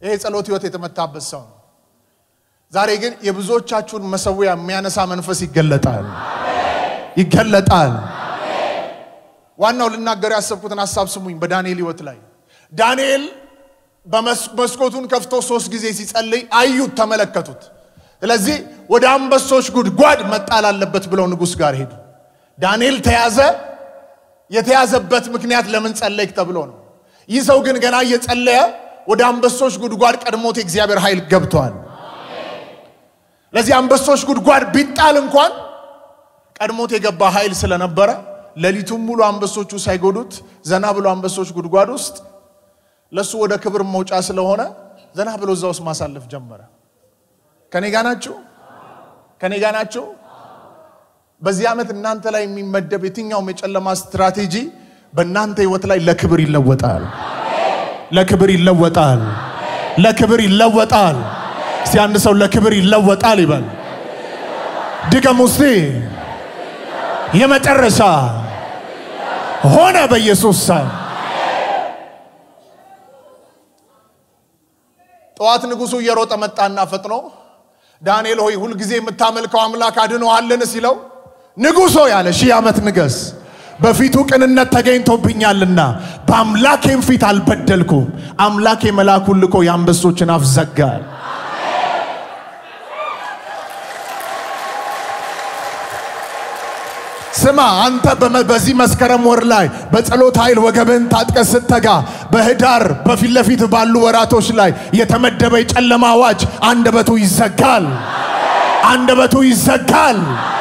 ይሄ ጸሎት ህይወት የተመታበት ሰው ነው። ዛሬ ግን የብዙዎቻችሁን መሰዊያ የሚያነሳ መንፈስ ይገለጣል ይገለጣል። ዋናው ልናገር ያሰብኩትን ሀሳብ ስሙኝ። በዳንኤል ህይወት ላይ ዳንኤል በመስኮቱን ከፍቶ ሶስት ጊዜ ሲጸልይ አዩት፣ ተመለከቱት። ስለዚህ ወደ አንበሶች ጉድጓድ መጣል አለበት ብለው ንጉሥ ጋር ሄዱ። ዳንኤል ተያዘ። የተያዘበት ምክንያት ለምን ጸለይክ ተብሎ ነው። ይህ ሰው ግን ገና እየጸለየ ወደ አንበሶች ጉድጓድ ቀድሞት የእግዚአብሔር ኃይል ገብቷል። ለዚህ አንበሶች ጉድጓድ ቢጣል እንኳን ቀድሞት የገባ ኃይል ስለነበረ ሌሊቱን ሙሉ አንበሶቹ ሳይጎዱት ዘና ብሎ አንበሶች ጉድጓድ ውስጥ ለሱ ወደ ክብር መውጫ ስለሆነ ዘና ብሎ እዛ ውስጥ ማሳለፍ ጀመረ። ከኔ ጋ ናችሁ? ከኔ ጋ ናችሁ? በዚህ ዓመት እናንተ ላይ የሚመደብ የትኛውም የጨለማ ስትራቴጂ በእናንተ ህይወት ላይ ለክብር ይለወጣል። ለክብር ይለወጣል። ለክብር ይለወጣል። እስቲ አንድ ሰው ለክብር ይለወጣል ይበል። ድገም ውስቲ የመጨረሻ ሆነ በኢየሱስ ስም። ጠዋት ንጉሱ እየሮጠ መጣና ፈጥኖ ዳንኤል ሆይ ሁልጊዜ የምታመልከው አምላክ አድኖሃልን ሲለው ንጉሶ ያለ ሺህ ዓመት ንገስ በፊቱ ቅንነት ተገኝቶብኛልና በአምላኬም ፊት አልበደልኩም። አምላኬ መልአኩን ልኮ የአንበሶችን አፍ ዘጋል። ስማ አንተ በዚህ መስከረም ወር ላይ በጸሎት ኃይል ወገብን ታጥቀ ስተጋ በህዳር በፊት ለፊት ባሉ ወራቶች ላይ የተመደበ የጨለማ አዋጅ አንደበቱ ይዘጋል። አንደበቱ ይዘጋል።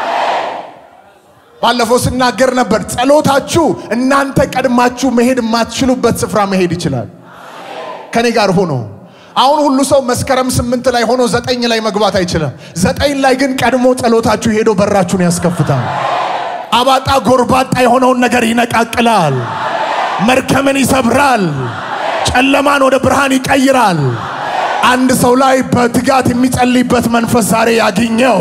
ባለፈው ስናገር ነበር። ጸሎታችሁ እናንተ ቀድማችሁ መሄድ የማትችሉበት ስፍራ መሄድ ይችላል። ከኔ ጋር ሆኖ አሁን ሁሉ ሰው መስከረም ስምንት ላይ ሆኖ ዘጠኝ ላይ መግባት አይችልም። ዘጠኝ ላይ ግን ቀድሞ ጸሎታችሁ ሄዶ በራችሁን ያስከፍታል። አባጣ ጎርባጣ የሆነውን ነገር ይነቃቅላል። መርከምን ይሰብራል። ጨለማን ወደ ብርሃን ይቀይራል። አንድ ሰው ላይ በትጋት የሚጸልይበት መንፈስ ዛሬ ያግኘው።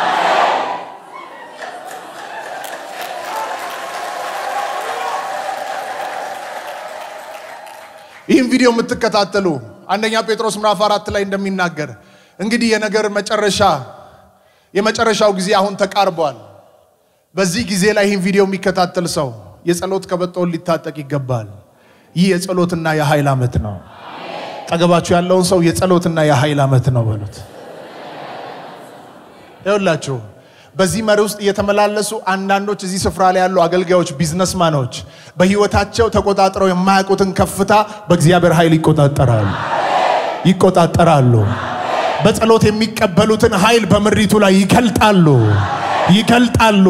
ይህም ቪዲዮ የምትከታተሉ አንደኛ ጴጥሮስ ምዕራፍ አራት ላይ እንደሚናገር እንግዲህ የነገር መጨረሻ የመጨረሻው ጊዜ አሁን ተቃርቧል። በዚህ ጊዜ ላይ ይህን ቪዲዮ የሚከታተል ሰው የጸሎት ቀበቶውን ሊታጠቅ ይገባል። ይህ የጸሎትና የኃይል ዓመት ነው። ጠገባችሁ ያለውን ሰው የጸሎትና የኃይል ዓመት ነው በሉት። ይኸውላችሁ በዚህ መሪ ውስጥ እየተመላለሱ አንዳንዶች እዚህ ስፍራ ላይ ያሉ አገልጋዮች፣ ቢዝነስማኖች በህይወታቸው ተቆጣጥረው የማያውቁትን ከፍታ በእግዚአብሔር ኃይል ይቆጣጠራሉ ይቆጣጠራሉ። በጸሎት የሚቀበሉትን ኃይል በምሪቱ ላይ ይገልጣሉ ይገልጣሉ።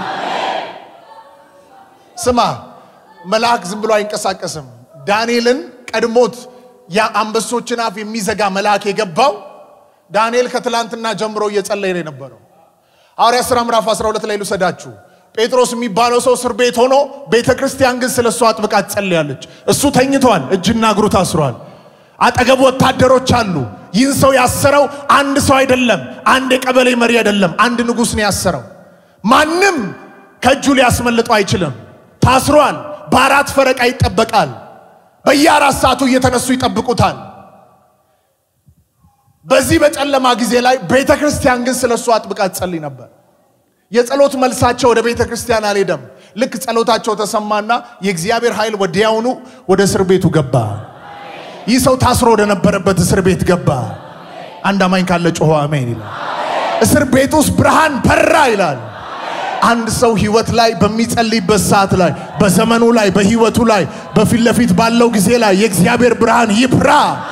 ስማ መልአክ ዝም ብሎ አይንቀሳቀስም። ዳንኤልን ቀድሞት የአንበሶችን አፍ የሚዘጋ መልአክ የገባው ዳንኤል ከትላንትና ጀምሮ እየጸለየ ነው የነበረው። ሐዋርያት ሥራ ምዕራፍ 12 ላይ ልውሰዳችሁ። ጴጥሮስ የሚባለው ሰው እስር ቤት ሆኖ ቤተ ክርስቲያን ግን ስለ እሱ አጥብቃ ትጸልያለች። እሱ ተኝቷል፣ እጅና እግሩ ታስሯል። አጠገቡ ወታደሮች አሉ። ይህን ሰው ያሰረው አንድ ሰው አይደለም፣ አንድ የቀበሌ መሪ አይደለም፣ አንድ ንጉሥ ነው ያሰረው። ማንም ከእጁ ሊያስመልጠው አይችልም። ታስሯል። በአራት ፈረቃ ይጠበቃል። በየአራት ሰዓቱ እየተነሱ ይጠብቁታል። በዚህ በጨለማ ጊዜ ላይ ቤተ ክርስቲያን ግን ስለ እሱ አጥብቃ ትጸልይ ነበር። የጸሎት መልሳቸው ወደ ቤተ ክርስቲያን አልሄደም። ልክ ጸሎታቸው ተሰማና የእግዚአብሔር ኃይል ወዲያውኑ ወደ እስር ቤቱ ገባ። ይህ ሰው ታስሮ ወደ ነበረበት እስር ቤት ገባ። አንድ አማኝ ካለ ጮሆ አሜን ይላል። እስር ቤት ውስጥ ብርሃን በራ ይላል። አንድ ሰው ህይወት ላይ በሚጸልይበት ሰዓት ላይ በዘመኑ ላይ በህይወቱ ላይ በፊት ለፊት ባለው ጊዜ ላይ የእግዚአብሔር ብርሃን ይብራ።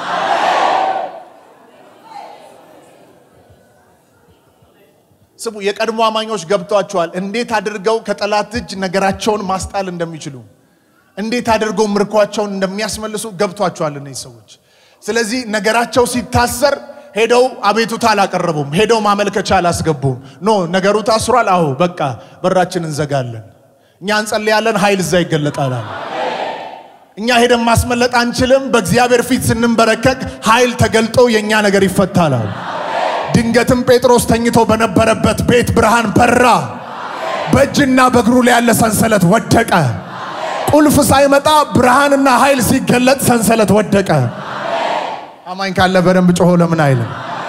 ስሙ፣ የቀድሞ አማኞች ገብቷቸዋል፣ እንዴት አድርገው ከጠላት እጅ ነገራቸውን ማስጣል እንደሚችሉ፣ እንዴት አድርገው ምርኳቸውን እንደሚያስመልሱ ገብቷቸዋል እነዚህ ሰዎች። ስለዚህ ነገራቸው ሲታሰር ሄደው አቤቱታ አላቀረቡም። ሄደው ማመልከቻ አላስገቡም። ኖ ነገሩ ታስሯል። አዎ በቃ በራችን እንዘጋለን፣ እኛ እንጸልያለን፣ ኃይል እዛ ይገለጣል። እኛ ሄደን ማስመለጥ አንችልም። በእግዚአብሔር ፊት ስንንበረከቅ ኃይል ተገልጦ የእኛ ነገር ይፈታላል። ድንገትም ጴጥሮስ ተኝቶ በነበረበት ቤት ብርሃን በራ። በእጅና በእግሩ ላይ ያለ ሰንሰለት ወደቀ። ቁልፍ ሳይመጣ ብርሃንና ኃይል ሲገለጥ ሰንሰለት ወደቀ። አማኝ ካለ በደንብ ጮሆ ለምን አይልም?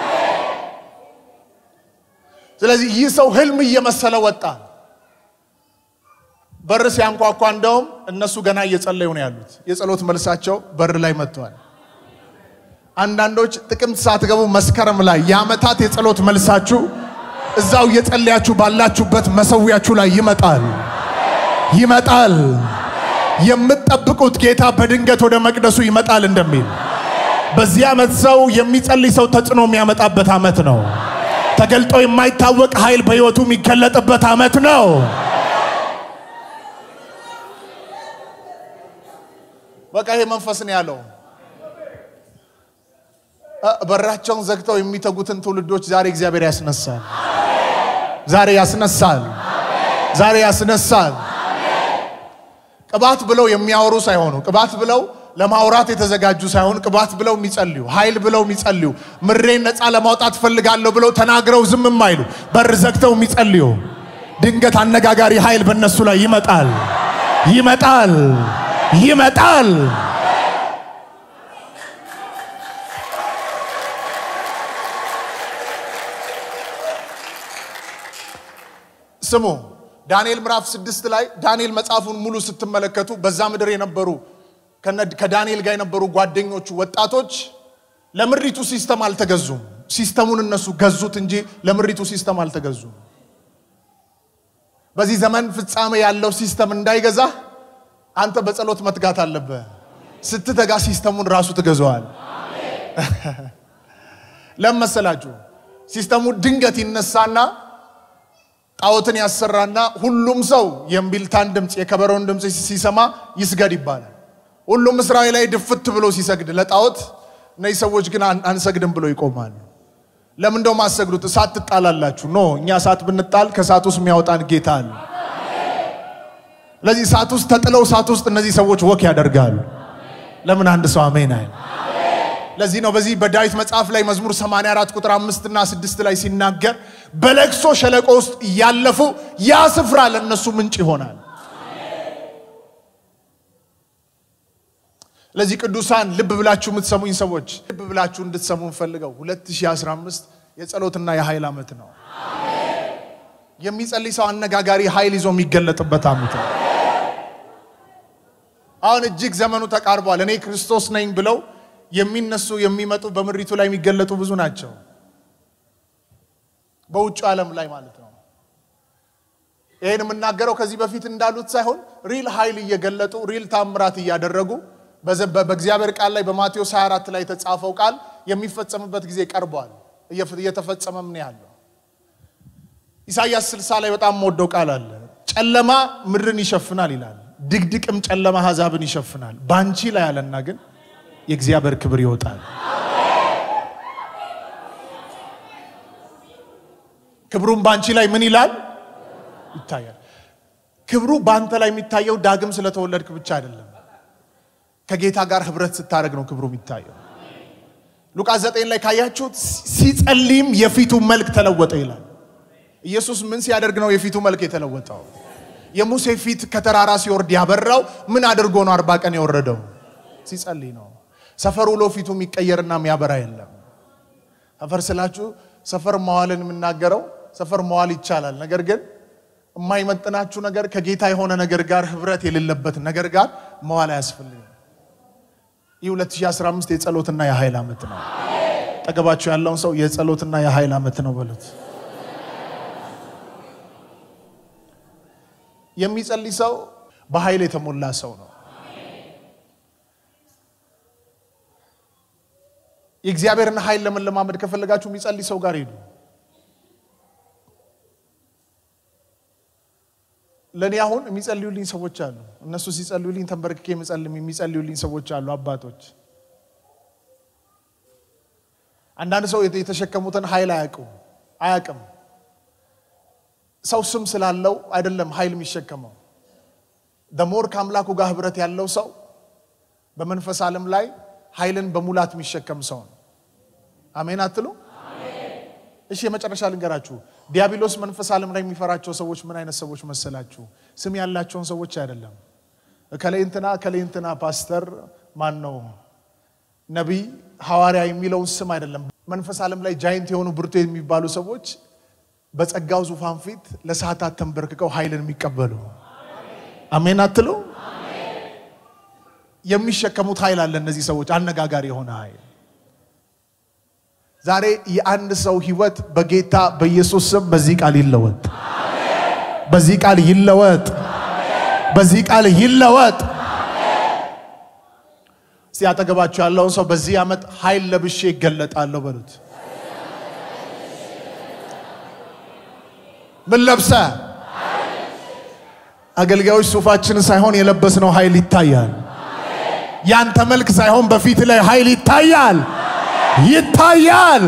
ስለዚህ ይህ ሰው ህልም እየመሰለ ወጣ። በር ሲያንኳኳ እንደውም እነሱ ገና እየጸለዩ ነው ያሉት። የጸሎት መልሳቸው በር ላይ መጥተዋል። አንዳንዶች ጥቅምት ሳትገቡ መስከረም ላይ የዓመታት የጸሎት መልሳችሁ እዛው እየጸለያችሁ ባላችሁበት መሰዊያችሁ ላይ ይመጣል ይመጣል። የምትጠብቁት ጌታ በድንገት ወደ መቅደሱ ይመጣል እንደሚል በዚህ ዓመት ሰው የሚጸልይ ሰው ተጽዕኖ የሚያመጣበት ዓመት ነው። ተገልጦ የማይታወቅ ኃይል በሕይወቱ የሚገለጥበት ዓመት ነው። በቃ ይሄ መንፈስ ነው ያለው። በራቸውን ዘግተው የሚተጉትን ትውልዶች ዛሬ እግዚአብሔር ያስነሳል። ዛሬ ያስነሳል። ዛሬ ያስነሳል። ቅባት ብለው የሚያወሩ ሳይሆኑ ቅባት ብለው ለማውራት የተዘጋጁ ሳይሆን ቅባት ብለው የሚጸልዩ ኃይል ብለው የሚጸልዩ ምሬን ነፃ ለማውጣት ፈልጋለሁ ብለው ተናግረው ዝም የማይሉ በር ዘግተው የሚጸልዩ ድንገት አነጋጋሪ ኃይል በእነሱ ላይ ይመጣል ይመጣል ይመጣል። ስሙ ዳንኤል ምዕራፍ ስድስት ላይ ዳንኤል መጽሐፉን ሙሉ ስትመለከቱ በዛ ምድር የነበሩ ከዳንኤል ጋር የነበሩ ጓደኞቹ ወጣቶች ለምድሪቱ ሲስተም አልተገዙም። ሲስተሙን እነሱ ገዙት እንጂ ለምድሪቱ ሲስተም አልተገዙም። በዚህ ዘመን ፍጻሜ ያለው ሲስተም እንዳይገዛ አንተ በጸሎት መትጋት አለብህ። ስትተጋ ሲስተሙን ራሱ ትገዛዋል። ለምን መሰላችሁ? ሲስተሙ ድንገት ይነሳና ጣዖትን ያሰራና ሁሉም ሰው የእምቢልታን ድምፅ የከበሮን ድምፅ ሲሰማ ይስገድ ይባላል። ሁሉም እስራኤላዊ ድፍት ብሎ ሲሰግድ ለጣዖት እነዚህ ሰዎች ግን አንሰግድም ብሎ ይቆማሉ። ለምን እንደውም አሰግዱት? እሳት ትጣላላችሁ። ኖ እኛ እሳት ብንጣል ከእሳት ውስጥ የሚያወጣን ጌታ አለ። ስለዚህ እሳት ውስጥ ተጥለው እሳት ውስጥ እነዚህ ሰዎች ወክ ያደርጋሉ። ለምን አንድ ሰው አሜን አይል? ለዚህ ነው በዚህ በዳዊት መጽሐፍ ላይ መዝሙር 84 ቁጥር አምስት እና ስድስት ላይ ሲናገር በለቅሶ ሸለቆ ውስጥ እያለፉ ያ ስፍራ ለእነሱ ምንጭ ይሆናል። ለዚህ ቅዱሳን ልብ ብላችሁ የምትሰሙኝ ሰዎች ልብ ብላችሁ እንድትሰሙ እንፈልገው 2015 የጸሎትና የኃይል ዓመት ነው። የሚጸልይ ሰው አነጋጋሪ ኃይል ይዞ የሚገለጥበት ዓመት ነው። አሁን እጅግ ዘመኑ ተቃርቧል። እኔ ክርስቶስ ነኝ ብለው የሚነሱ የሚመጡ በምድሪቱ ላይ የሚገለጡ ብዙ ናቸው። በውጭ ዓለም ላይ ማለት ነው። ይህን የምናገረው ከዚህ በፊት እንዳሉት ሳይሆን ሪል ኃይል እየገለጡ ሪል ታምራት እያደረጉ በእግዚአብሔር ቃል ላይ በማቴዎስ 24 ላይ የተጻፈው ቃል የሚፈጸምበት ጊዜ ቀርቧል። እየተፈጸመም ነው ያለው። ኢሳይያስ 60 ላይ በጣም የምወደው ቃል አለ። ጨለማ ምድርን ይሸፍናል ይላል፣ ድቅድቅም ጨለማ አሕዛብን ይሸፍናል። ባንቺ ላይ አለና ግን የእግዚአብሔር ክብር ይወጣል። ክብሩም ባንቺ ላይ ምን ይላል? ይታያል። ክብሩ በአንተ ላይ የሚታየው ዳግም ስለተወለድክ ብቻ አይደለም። ከጌታ ጋር ህብረት ስታደርግ ነው ክብሩ የሚታየው። ሉቃስ ዘጠኝ ላይ ካያችሁት ሲጸልይም የፊቱ መልክ ተለወጠ ይላል። ኢየሱስ ምን ሲያደርግ ነው የፊቱ መልክ የተለወጠው? የሙሴ ፊት ከተራራ ሲወርድ ያበራው ምን አድርጎ ነው አርባ ቀን የወረደው? ሲጸልይ ነው። ሰፈር ውሎ ፊቱ የሚቀየርና የሚያበራ የለም። ሰፈር ስላችሁ ሰፈር መዋልን የምናገረው ሰፈር መዋል ይቻላል። ነገር ግን የማይመጥናችሁ ነገር ከጌታ የሆነ ነገር ጋር ህብረት የሌለበት ነገር ጋር መዋል አያስፈልግም። ይህ 2015 የጸሎትና የኃይል ዓመት ነው። ጠገባችሁ ያለውን ሰው የጸሎትና የኃይል ዓመት ነው በሉት። የሚጸልይ ሰው በኃይል የተሞላ ሰው ነው። የእግዚአብሔርን ኃይል ለመለማመድ ከፈለጋችሁ የሚጸልይ ሰው ጋር ሄዱ። ለእኔ አሁን የሚጸልዩልኝ ሰዎች አሉ። እነሱ ሲጸልዩልኝ ተንበርክኬ የሚጸልዩልኝ ሰዎች አሉ፣ አባቶች። አንዳንድ ሰው የተሸከሙትን ኃይል አያውቁም አያውቅም። ሰው ስም ስላለው አይደለም ኃይል የሚሸከመው። ደሞር ከአምላኩ ጋር ህብረት ያለው ሰው በመንፈስ ዓለም ላይ ኃይልን በሙላት የሚሸከም ሰው ነው። አሜን አትሉ? እሺ የመጨረሻ ልንገራችሁ። ዲያብሎስ መንፈስ ዓለም ላይ የሚፈራቸው ሰዎች ምን አይነት ሰዎች መሰላችሁ? ስም ያላቸውን ሰዎች አይደለም። እከሌ እንትና እከሌ እንትና ፓስተር ማን ነው ነቢይ ሐዋርያ የሚለውን ስም አይደለም። መንፈስ ዓለም ላይ ጃይንት የሆኑ ብርቱ የሚባሉ ሰዎች በጸጋው ዙፋን ፊት ለሰዓታት ተንበርክከው ኃይልን የሚቀበሉ አሜን አትሉ? የሚሸከሙት ኃይል አለ። እነዚህ ሰዎች አነጋጋሪ የሆነ ኃይል ዛሬ የአንድ ሰው ህይወት በጌታ በኢየሱስ ስም በዚህ ቃል ይለወጥ፣ በዚህ ቃል ይለወጥ፣ በዚህ ቃል ይለወጥ። እስቲ አጠገባችሁ ያለውን ሰው በዚህ ዓመት ኃይል ለብሼ ይገለጣለሁ በሉት። ምን ለብሰ? አገልጋዮች ሱፋችን ሳይሆን የለበስነው ኃይል ይታያል። ያንተ መልክ ሳይሆን በፊት ላይ ኃይል ይታያል ይታያል።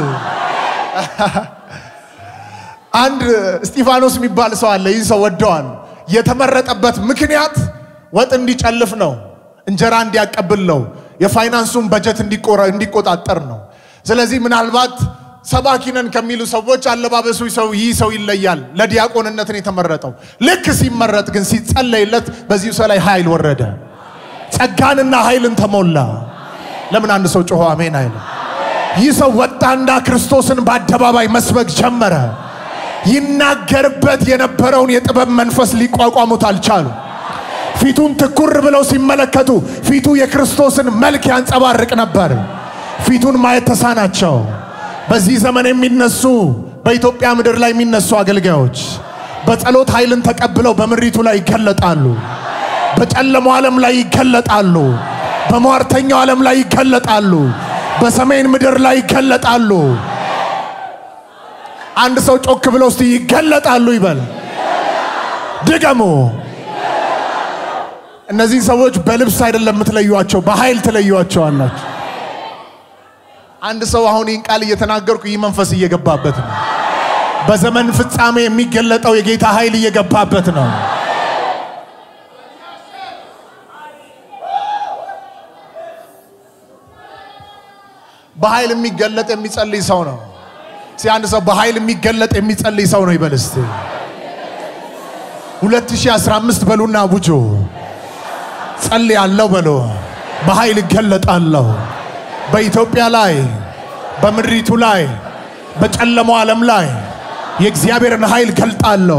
አንድ እስጢፋኖስ የሚባል ሰው አለ። ይህ ሰው ወደዋል። የተመረጠበት ምክንያት ወጥ እንዲጨልፍ ነው፣ እንጀራ እንዲያቀብል ነው፣ የፋይናንሱን በጀት እንዲቆጣጠር ነው። ስለዚህ ምናልባት ሰባኪ ነን ከሚሉ ሰዎች አለባበሱ ሰው ይህ ሰው ይለያል። ለዲያቆንነትን የተመረጠው ልክ ሲመረጥ ግን ሲጸለይለት በዚህ ሰው ላይ ኃይል ወረደ፣ ጸጋንና ኃይልን ተሞላ። ለምን አንድ ሰው ጮሆ አሜን አይልም? ይህ ሰው ወጣና ክርስቶስን በአደባባይ መስበክ ጀመረ። ይናገርበት የነበረውን የጥበብ መንፈስ ሊቋቋሙት አልቻሉ። ፊቱን ትኩር ብለው ሲመለከቱ ፊቱ የክርስቶስን መልክ ያንጸባርቅ ነበር። ፊቱን ማየት ተሳናቸው። በዚህ ዘመን የሚነሱ በኢትዮጵያ ምድር ላይ የሚነሱ አገልጋዮች በጸሎት ኃይልን ተቀብለው በምሪቱ ላይ ይገለጣሉ። በጨለማው ዓለም ላይ ይገለጣሉ። በሟርተኛው ዓለም ላይ ይገለጣሉ። በሰሜን ምድር ላይ ይገለጣሉ። አንድ ሰው ጮክ ብሎ እስቲ ይገለጣሉ ይበል። ድገሙ። እነዚህ ሰዎች በልብስ አይደለም የምትለዩቸው፣ በኃይል ትለዩቸዋላችሁ። አንድ ሰው አሁን ይህን ቃል እየተናገርኩ ይህ መንፈስ እየገባበት ነው። በዘመን ፍጻሜ የሚገለጠው የጌታ ኃይል እየገባበት ነው። በኃይል የሚገለጥ የሚጸልይ ሰው ነው። እስኪ አንድ ሰው በኃይል የሚገለጥ የሚጸልይ ሰው ነው ይበል እስቲ። 2015 በሉና አውጆ ጸልያለሁ በሎ። በኃይል እገለጣለሁ በኢትዮጵያ ላይ፣ በምድሪቱ ላይ፣ በጨለማው ዓለም ላይ የእግዚአብሔርን ኃይል ገልጣለሁ።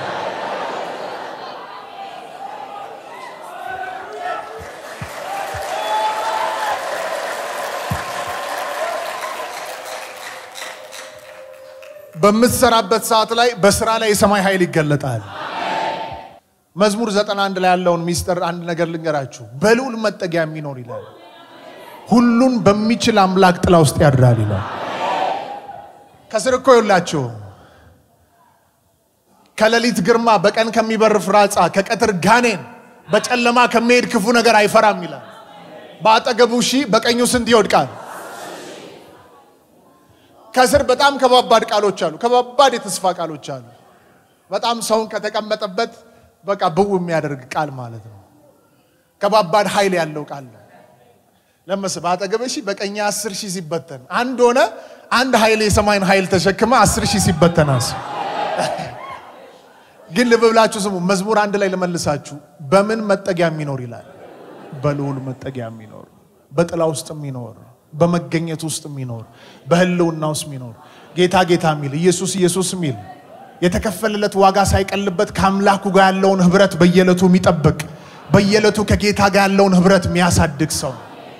በምትሰራበት ሰዓት ላይ በስራ ላይ የሰማይ ኃይል ይገለጣል። መዝሙር ዘጠና አንድ ላይ ያለውን ሚስጥር አንድ ነገር ልንገራችሁ። በልዑል መጠጊያ የሚኖር ይላል፣ ሁሉን በሚችል አምላክ ጥላ ውስጥ ያድራል ይላል። ከስር እኮ ይውላችሁ ከሌሊት ግርማ፣ በቀን ከሚበር ፍራጻ፣ ከቀትር ጋኔን፣ በጨለማ ከሚሄድ ክፉ ነገር አይፈራም ይላል። በአጠገቡ ሺህ በቀኙ ስንት ይወድቃል? ከስር በጣም ከባባድ ቃሎች አሉ። ከባባድ የተስፋ ቃሎች አሉ። በጣም ሰውን ከተቀመጠበት በቃ ብው የሚያደርግ ቃል ማለት ነው። ከባባድ ኃይል ያለው ቃል ነው። ለመስ በአጠገበ ሺህ በቀኛ አስር ሺህ ሲበተን አንድ ሆነ። አንድ ኃይል የሰማይን ኃይል ተሸክመ አስር ሺህ ሲበተናስ ግን ልብ ብላችሁ ስሙ። መዝሙር አንድ ላይ ልመልሳችሁ። በምን መጠጊያ የሚኖር ይላል? በልዑል መጠጊያ የሚኖር በጥላ ውስጥ የሚኖር በመገኘት ውስጥ የሚኖር በህልውና ውስጥ የሚኖር ጌታ ጌታ የሚል ኢየሱስ ኢየሱስ የሚል የተከፈለለት ዋጋ ሳይቀልበት ከአምላኩ ጋር ያለውን ህብረት በየዕለቱ የሚጠብቅ በየዕለቱ ከጌታ ጋር ያለውን ህብረት የሚያሳድግ ሰው።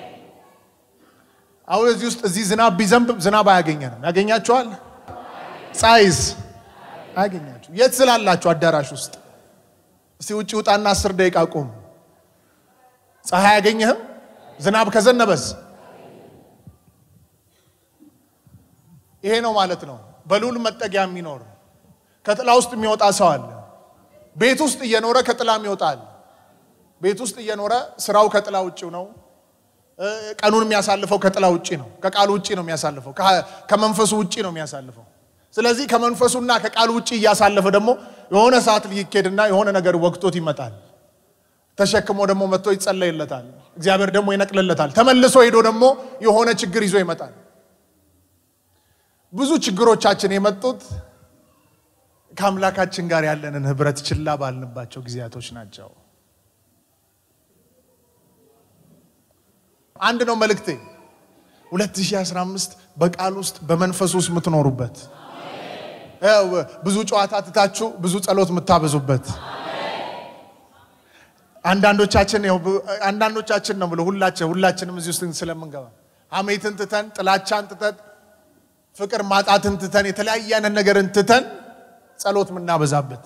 አሁን እዚህ ውስጥ እዚህ ዝናብ ቢዘንብ ዝናብ አያገኘንም። ያገኛችኋል? ፀሐይስ አያገኛችሁ። የት ስላላችሁ አዳራሽ ውስጥ እስቲ ውጭ ውጣና አስር ደቂቃ ቁም። ፀሐይ አያገኘህም። ዝናብ ከዘነበስ ይሄ ነው ማለት ነው። በልዑል መጠጊያ የሚኖር ከጥላ ውስጥ የሚወጣ ሰው አለ። ቤት ውስጥ እየኖረ ከጥላም ይወጣል። ቤት ውስጥ እየኖረ ስራው ከጥላ ውጭ ነው። ቀኑን የሚያሳልፈው ከጥላ ውጭ ነው። ከቃሉ ውጭ ነው የሚያሳልፈው። ከመንፈሱ ውጭ ነው የሚያሳልፈው። ስለዚህ ከመንፈሱና ከቃሉ ውጭ እያሳለፈ ደግሞ የሆነ ሰዓት ሊኬድና የሆነ ነገር ወቅቶት ይመጣል። ተሸክሞ ደግሞ መጥቶ ይጸለይለታል። እግዚአብሔር ደግሞ ይነቅልለታል። ተመልሶ ሄዶ ደግሞ የሆነ ችግር ይዞ ይመጣል። ብዙ ችግሮቻችን የመጡት ከአምላካችን ጋር ያለንን ህብረት ችላ ባልንባቸው ጊዜያቶች ናቸው። አንድ ነው መልእክቴ። 2015 በቃል ውስጥ በመንፈስ ውስጥ የምትኖሩበት ብዙ ጨዋታ ትታችሁ ብዙ ጸሎት የምታበዙበት አንዳንዶቻችን አንዳንዶቻችን ነው ብሎ ሁላችን ሁላችንም እዚህ ውስጥ ስለምንገባ ሐሜትን ትተን ጥላቻን ትተን ፍቅር ማጣትን ትተን የተለያየ አይነት ነገርን ትተን ጸሎት የምናበዛበት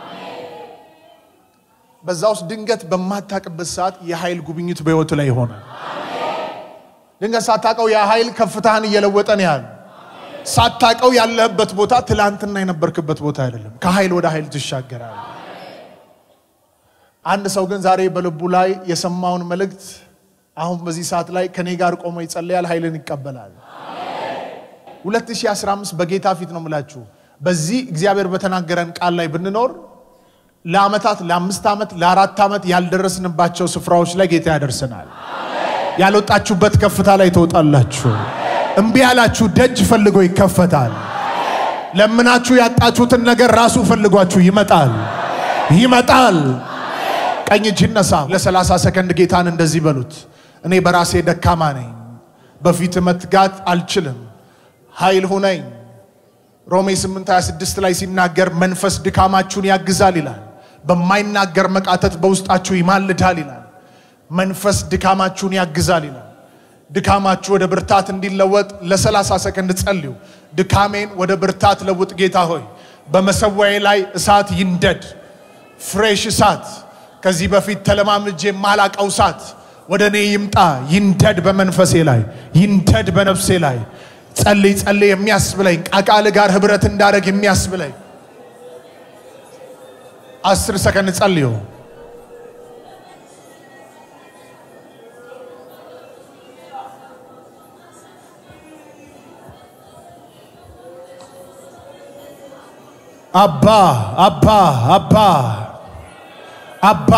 በዛ ውስጥ ድንገት በማታቅበት ሰዓት የኃይል ጉብኝት በሕይወቱ ላይ ይሆናል። ድንገት ሳታቀው የኃይል ከፍታህን እየለወጠ ነው ያሉ ሳታቀው ያለህበት ቦታ ትላንትና የነበርክበት ቦታ አይደለም። ከኃይል ወደ ኃይል ትሻገራል። አንድ ሰው ግን ዛሬ በልቡ ላይ የሰማውን መልእክት አሁን በዚህ ሰዓት ላይ ከኔ ጋር ቆሞ ይጸለያል፣ ኃይልን ይቀበላል። 2015 በጌታ ፊት ነው የምላችሁ። በዚህ እግዚአብሔር በተናገረን ቃል ላይ ብንኖር ለዓመታት ለአምስት ዓመት ለአራት ዓመት ያልደረስንባቸው ስፍራዎች ላይ ጌታ ያደርሰናል። ያልወጣችሁበት ከፍታ ላይ ትወጣላችሁ። እምቢ ያላችሁ ደጅ ፈልጎ ይከፈታል። ለምናችሁ ያጣችሁትን ነገር ራሱ ፈልጓችሁ ይመጣል ይመጣል። ቀኝ እጅ ይነሳ። ለ30 ሰከንድ ጌታን እንደዚህ በሉት፣ እኔ በራሴ ደካማ ነኝ፣ በፊት መትጋት አልችልም፣ ኃይል ሁነኝ። ሮሜ 8:26 ላይ ሲናገር መንፈስ ድካማችሁን ያግዛል ይላል፣ በማይናገር መቃተት በውስጣችሁ ይማልዳል ይላል። መንፈስ ድካማችሁን ያግዛል ይላል። ድካማችሁ ወደ ብርታት እንዲለወጥ ለ30 ሰከንድ ጸልዩ። ድካሜን ወደ ብርታት ለውጥ ጌታ ሆይ፣ በመሰዊያዬ ላይ እሳት ይንደድ፣ ፍሬሽ እሳት ከዚህ በፊት ተለማምጄ የማላቀው እሳት ወደ እኔ ይምጣ፣ ይንደድ፣ በመንፈሴ ላይ ይንደድ፣ በነፍሴ ላይ ጸልይ ጸልይ የሚያስብለኝ ከቃል ጋር ህብረት እንዳደረግ የሚያስብለኝ አስር ሰከንድ ጸልዩ። አባ አባ አባ አባ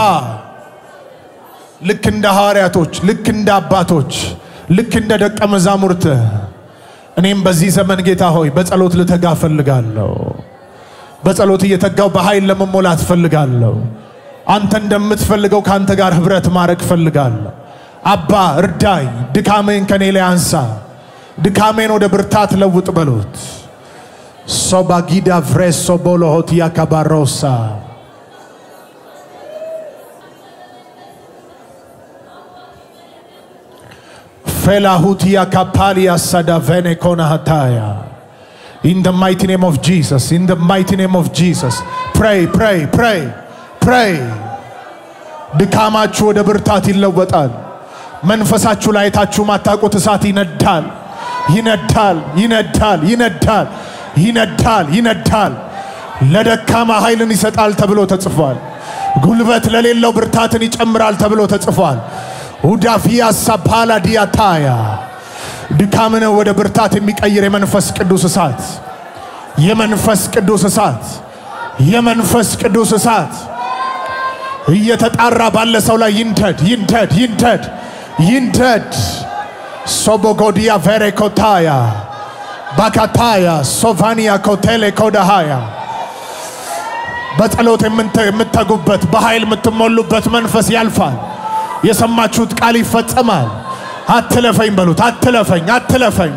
ልክ እንደ ሐዋርያቶች ልክ እንደ አባቶች ልክ እንደ ደቀ መዛሙርት እኔም በዚህ ዘመን ጌታ ሆይ በጸሎት ልተጋ ፈልጋለሁ። በጸሎት እየተጋው በኃይል ለመሞላት ፈልጋለሁ። አንተ እንደምትፈልገው ከአንተ ጋር ህብረት ማድረግ ፈልጋለሁ። አባ እርዳኝ፣ ድካሜን ከኔ ላይ አንሳ፣ ድካሜን ወደ ብርታት ለውጥ በሉት። ሶባጊዳ ቭሬሶ ቦሎሆት ያካባሮሳ Felahutia kapalia sadavene kona hataya. In the mighty name of Jesus, in the mighty name of Jesus. Pray, pray, pray, pray. ድካማችሁ ወደ ብርታት ይለወጣል። መንፈሳችሁ ላይ ታችሁ ማታውቁት እሳት ይነዳል፣ ይነዳል፣ ይነዳል፣ ይነዳል፣ ይነዳል፣ ይነዳል። ለደካማ ኃይልን ይሰጣል ተብሎ ተጽፏል። ጉልበት ለሌለው ብርታትን ይጨምራል ተብሎ ተጽፏል። ሁዳፊያ ሳፓላ ዲያታያ ድካምን ወደ ብርታት የሚቀይር የመንፈስ ቅዱስ እሳት የመንፈስ ቅዱስ እሳት የመንፈስ ቅዱስ እሳት እየተጣራ ባለ ሰው ላይ ይንደድ ይንደድ ይንደድ ይንደድ። ሶቦጎዲያ ቬሬኮታያ ባካታያ ሶቫኒያ ኮቴሌ ኮዳሃያ በጸሎት የምትተጉበት በኃይል የምትሞሉበት መንፈስ ያልፋል። የሰማችሁት ቃል ይፈጸማል። አትለፈኝ በሉት። አትለፈኝ፣ አትለፈኝ።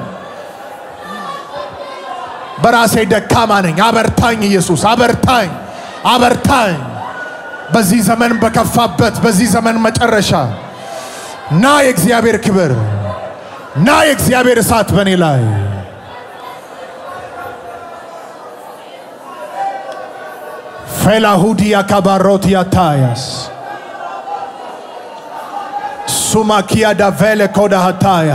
በራሴ ደካማ ነኝ፣ አበርታኝ ኢየሱስ፣ አበርታኝ፣ አበርታኝ። በዚህ ዘመን በከፋበት በዚህ ዘመን መጨረሻ ና የእግዚአብሔር ክብር፣ ና የእግዚአብሔር እሳት በእኔ ላይ ፌላሁዲ ያካባሮት ያታያስ ሱማኪያ ዳቬለ ኮዳ ሃታያ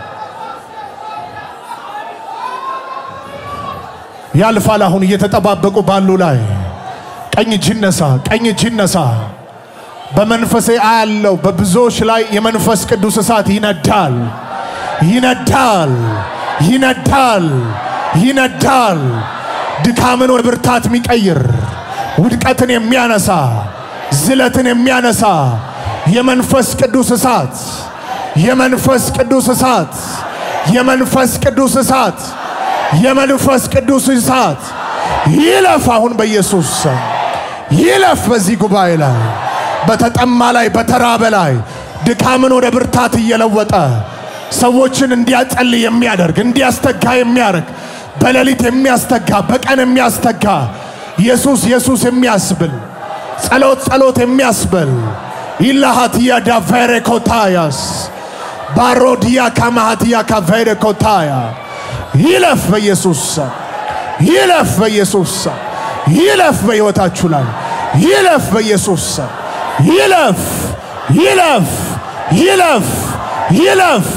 ያልፋል። አሁን እየተጠባበቁ ባሉ ላይ ቀኝ እጅ ይነሳ፣ ቀኝ እጅ ይነሳ። በመንፈሴ አያለው በብዙዎች ላይ የመንፈስ ቅዱስ እሳት ይነዳል፣ ይነዳል፣ ይነዳል፣ ይነዳል። ድካምን ወደ ብርታት የሚቀይር ውድቀትን የሚያነሳ ዝለትን የሚያነሳ የመንፈስ ቅዱስ እሳት የመንፈስ ቅዱስ እሳት የመንፈስ ቅዱስ እሳት የመንፈስ ቅዱስ እሳት ይለፍ አሁን በኢየሱስ ስም ይለፍ። በዚህ ጉባኤ ላይ በተጠማ ላይ በተራበ ላይ ድካምን ወደ ብርታት እየለወጠ ሰዎችን እንዲያጸልይ የሚያደርግ እንዲያስተጋ የሚያደርግ በሌሊት የሚያስተጋ በቀን የሚያስተጋ ኢየሱስ ኢየሱስ የሚያስብል ጸሎት ጸሎት የሚያስብል ኢላሃትያ ዳቬሬ ኮታያስ ባሮዲያ ካማሃትያ ካቬሬ ኮታያ ይለፍ በኢየሱስ ስም ይለፍ በኢየሱስ ስም ይለፍ በሕይወታችሁ ላይ ይለፍ በኢየሱስ ስም ይለፍ ይለፍ ይለፍ ይለፍ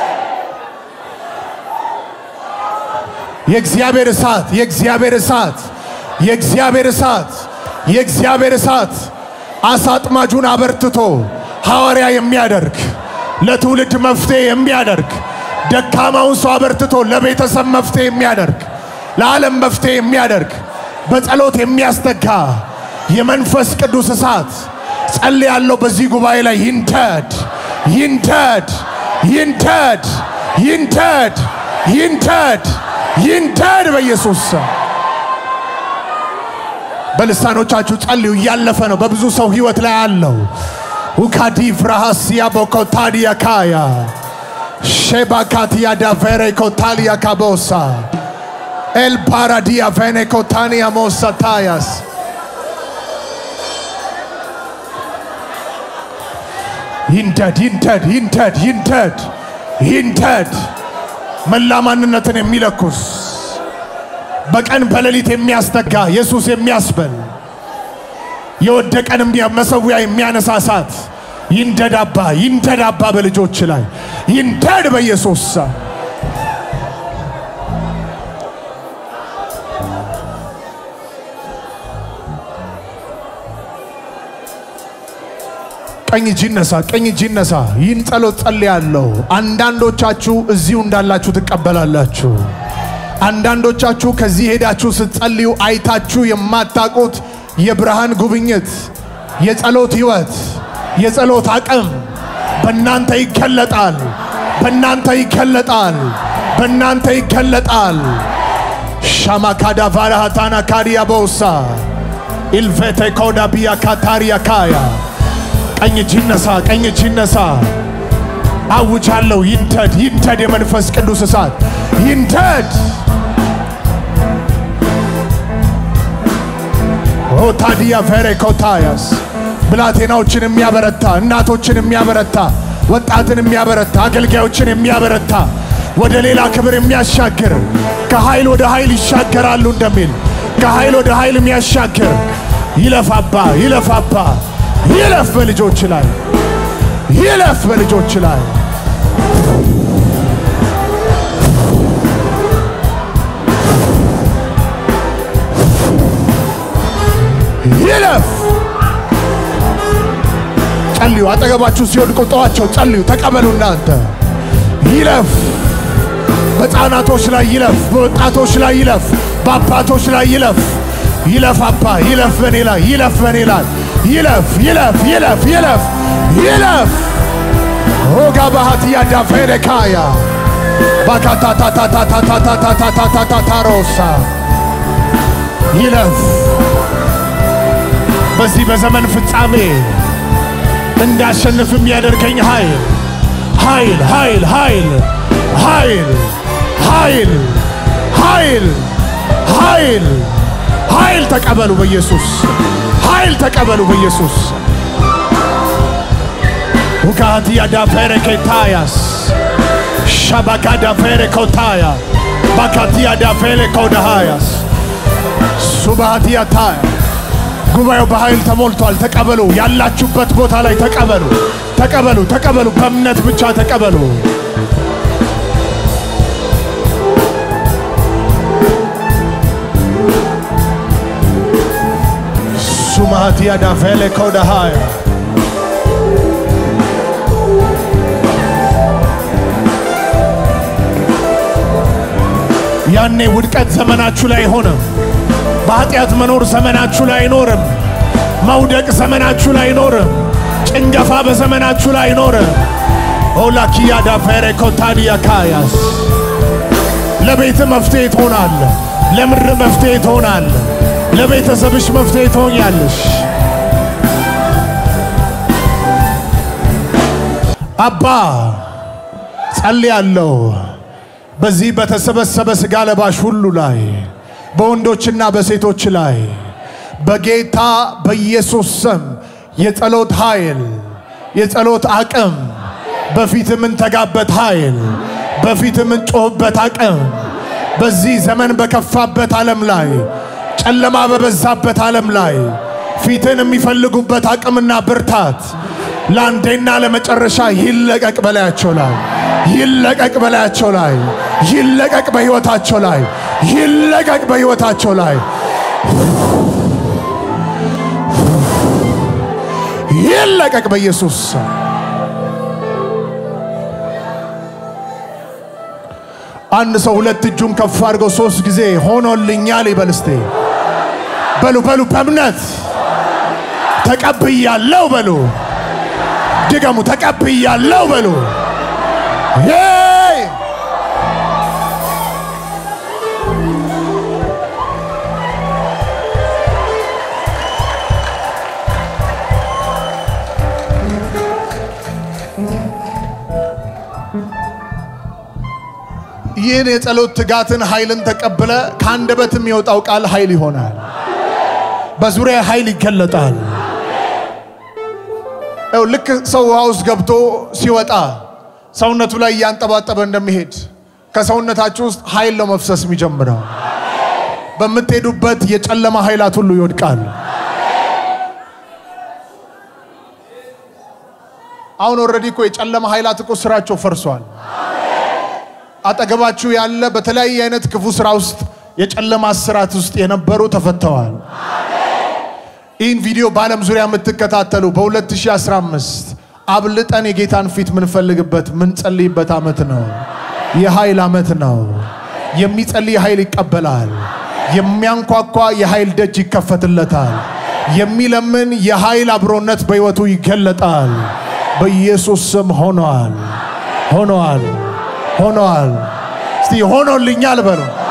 የእግዚአብሔር እሳት የእግዚአብሔር እሳት የእግዚአብሔር እሳት የእግዚአብሔር እሳት አሳ አጥማጁን አበርትቶ ሐዋርያ የሚያደርግ ለትውልድ መፍትሄ የሚያደርግ ደካማውን ሰው አበርትቶ ለቤተሰብ መፍትሄ የሚያደርግ ለዓለም መፍትሄ የሚያደርግ በጸሎት የሚያስተጋ የመንፈስ ቅዱስ እሳት ጸልያለሁ። በዚህ ጉባኤ ላይ ይንደድ ይንደድ ይንደድ ይንደድ ይንደድ ይንደድ በኢየሱስ ስም። በልሳኖቻችሁ ጸልዩ። እያለፈ ነው። በብዙ ሰው ህይወት ላይ አለው። ውካዲ ፍራሃስያ ቦኮታዲያ ካያ ሼባካቲያ ዳቬሬ ኮታሊያ ካቦሳ ኤልፓራዲያ ቬኔ ኮታኒያ ሞሳታያስ ይንደድ ይንደድ ይንደድ ይንደድ ይንደድ መላ ማንነትን የሚለኩስ በቀን በሌሊት የሚያስተጋ ኢየሱስ የሚያስበል የወደቀን መሰዊያ የሚያነሳሳት ይንደዳባ ይንደዳባ በልጆች ላይ ይንደድ በኢየሱስ ስም። ቀኝ እጅ ይነሳ፣ ቀኝ እጅ ይነሳ። ይህን ጸሎት ጸልያለሁ። አንዳንዶቻችሁ እዚሁ እንዳላችሁ ትቀበላላችሁ። አንዳንዶቻችሁ ከዚህ ሄዳችሁ ስትጸልዩ አይታችሁ የማታውቁት የብርሃን ጉብኝት፣ የጸሎት ህይወት፣ የጸሎት አቅም በእናንተ ይገለጣል። በእናንተ ይገለጣል። በእናንተ ይገለጣል። ሻማካዳ ቫራሃታና ካዲያ ቦሳ ኢልቬቴ ኮዳ ቢያ ካታሪያ ካያ ቀኝ እጅ ይነሳ፣ ቀኝ እጅ ይነሳ። አውጃለሁ። ይንደድ፣ ይንደድ የመንፈስ ቅዱስ እሳት ይንደድ። ኦታዲያ ቬሬ ኮታያስ ብላቴናዎችን የሚያበረታ እናቶችን የሚያበረታ ወጣትን የሚያበረታ አገልጋዮችን የሚያበረታ ወደ ሌላ ክብር የሚያሻግር ከኃይል ወደ ኃይል ይሻገራሉ እንደሚል ከኃይል ወደ ኃይል የሚያሻግር ይለፋባ ይለፋባ ይለፍ በልጆች ላይ ይለፍ በልጆች ላይ ይለፍ። ጸልዩ። አጠገባችሁ ሲወድቁ ጠዋቸው፣ ጸልዩ፣ ተቀበሉ። እናንተ ይለፍ። በሕፃናቶች ላይ ይለፍ፣ በወጣቶች ላይ ይለፍ፣ በአባቶች ላይ ይለፍ። ይለፍ አባ ይለፍ፣ በኔ ላይ ይለፍ፣ በኔ ላይ ይለፍ፣ ይለፍ፣ ይለፍ፣ ይለፍ፣ ይለፍ። ሆጋ ባህትያ ዳፌሬካያ ባካታታታታታታታታታታሮሳ ይለፍ። በዚህ በዘመን ፍጻሜ እንዳሸንፍ የሚያደርገኝ ኃይል ኃይል ኃይል ኃይል ኃይል ኃይል ኃይል ኃይል ኃይል ተቀበሉ በኢየሱስ ኃይል ተቀበሉ በኢየሱስ ውካትያ ዳፌሬ ኬታያስ ሻባካ ዳፌሬ ኮታያ ባካትያ ዳፌሬ ኮዳሃያስ ሱባሃትያ ታያ ጉባኤው በኃይል ተሞልቷል። ተቀበሉ። ያላችሁበት ቦታ ላይ ተቀበሉ፣ ተቀበሉ፣ ተቀበሉ። በእምነት ብቻ ተቀበሉ። ሱማሃቲያ ዳፌሌ ኮዳሃያ ያኔ ውድቀት ዘመናችሁ ላይ አይሆንም። በኃጢአት መኖር ዘመናችሁ ላይ አይኖርም። መውደቅ ዘመናችሁ ላይ አይኖርም። ጭንገፋ በዘመናችሁ ላይ አይኖርም። ኦላኪያ ዳፌሬ ኮታዲያ ካያስ ለቤት መፍትሄ ትሆናለ። ለምድር መፍትሄ ትሆናለ። ለቤተሰብሽ መፍትሄ ትሆኛለሽ። አባ ጸልያለሁ። በዚህ በተሰበሰበ ሥጋ ለባሽ ሁሉ ላይ በወንዶችና በሴቶች ላይ በጌታ በኢየሱስ ስም የጸሎት ኃይል፣ የጸሎት አቅም፣ በፊት የምንተጋበት ኃይል፣ በፊት የምንጮህበት አቅም በዚህ ዘመን በከፋበት ዓለም ላይ ጨለማ በበዛበት ዓለም ላይ ፊትን የሚፈልጉበት አቅምና ብርታት ለአንዴና ለመጨረሻ ይለቀቅ በላያቸው ላይ ይለቀቅ በላያቸው ላይ ይለቀቅ በሕይወታቸው ላይ ይለቀቅ በሕይወታቸው ላይ ይለቀቅ በኢየሱስ ስም። አንድ ሰው ሁለት እጁን ከፍ አድርገው ሶስት ጊዜ ሆኖልኛል ይበል እስቴ። በሉ በሉ በእምነት ተቀብያለሁ በሉ። ድገሙ ተቀብያለሁ በሉ። ሄይ! ይህን የጸሎት ትጋትን ኃይልን ተቀብለ ከአንደበት የሚወጣው ቃል ኃይል ይሆናል። በዙሪያ ኃይል ይገለጣል። ይኸው ልክ ሰው ውሃ ውስጥ ገብቶ ሲወጣ ሰውነቱ ላይ እያንጠባጠበ እንደሚሄድ ከሰውነታችሁ ውስጥ ኃይል ነው መፍሰስ የሚጀምረው። በምትሄዱበት የጨለማ ኃይላት ሁሉ ይወድቃል። አሁን ኦልሬዲ እኮ የጨለማ ኃይላት እኮ ስራቸው ፈርሷል። አጠገባችሁ ያለ በተለያየ አይነት ክፉ ስራ ውስጥ የጨለማ ስራት ውስጥ የነበሩ ተፈተዋል። ይህን ቪዲዮ በዓለም ዙሪያ የምትከታተሉ በ2015 አብልጠን የጌታን ፊት ምንፈልግበት ምንጸልይበት ዓመት ነው። የኃይል ዓመት ነው። የሚጸልይ ኃይል ይቀበላል። የሚያንኳኳ የኃይል ደጅ ይከፈትለታል። የሚለምን የኃይል አብሮነት በሕይወቱ ይገለጣል። በኢየሱስ ስም ሆኗል፣ ሆኗል፣ ሆኗል። እስቲ ሆኖልኛል በሉ።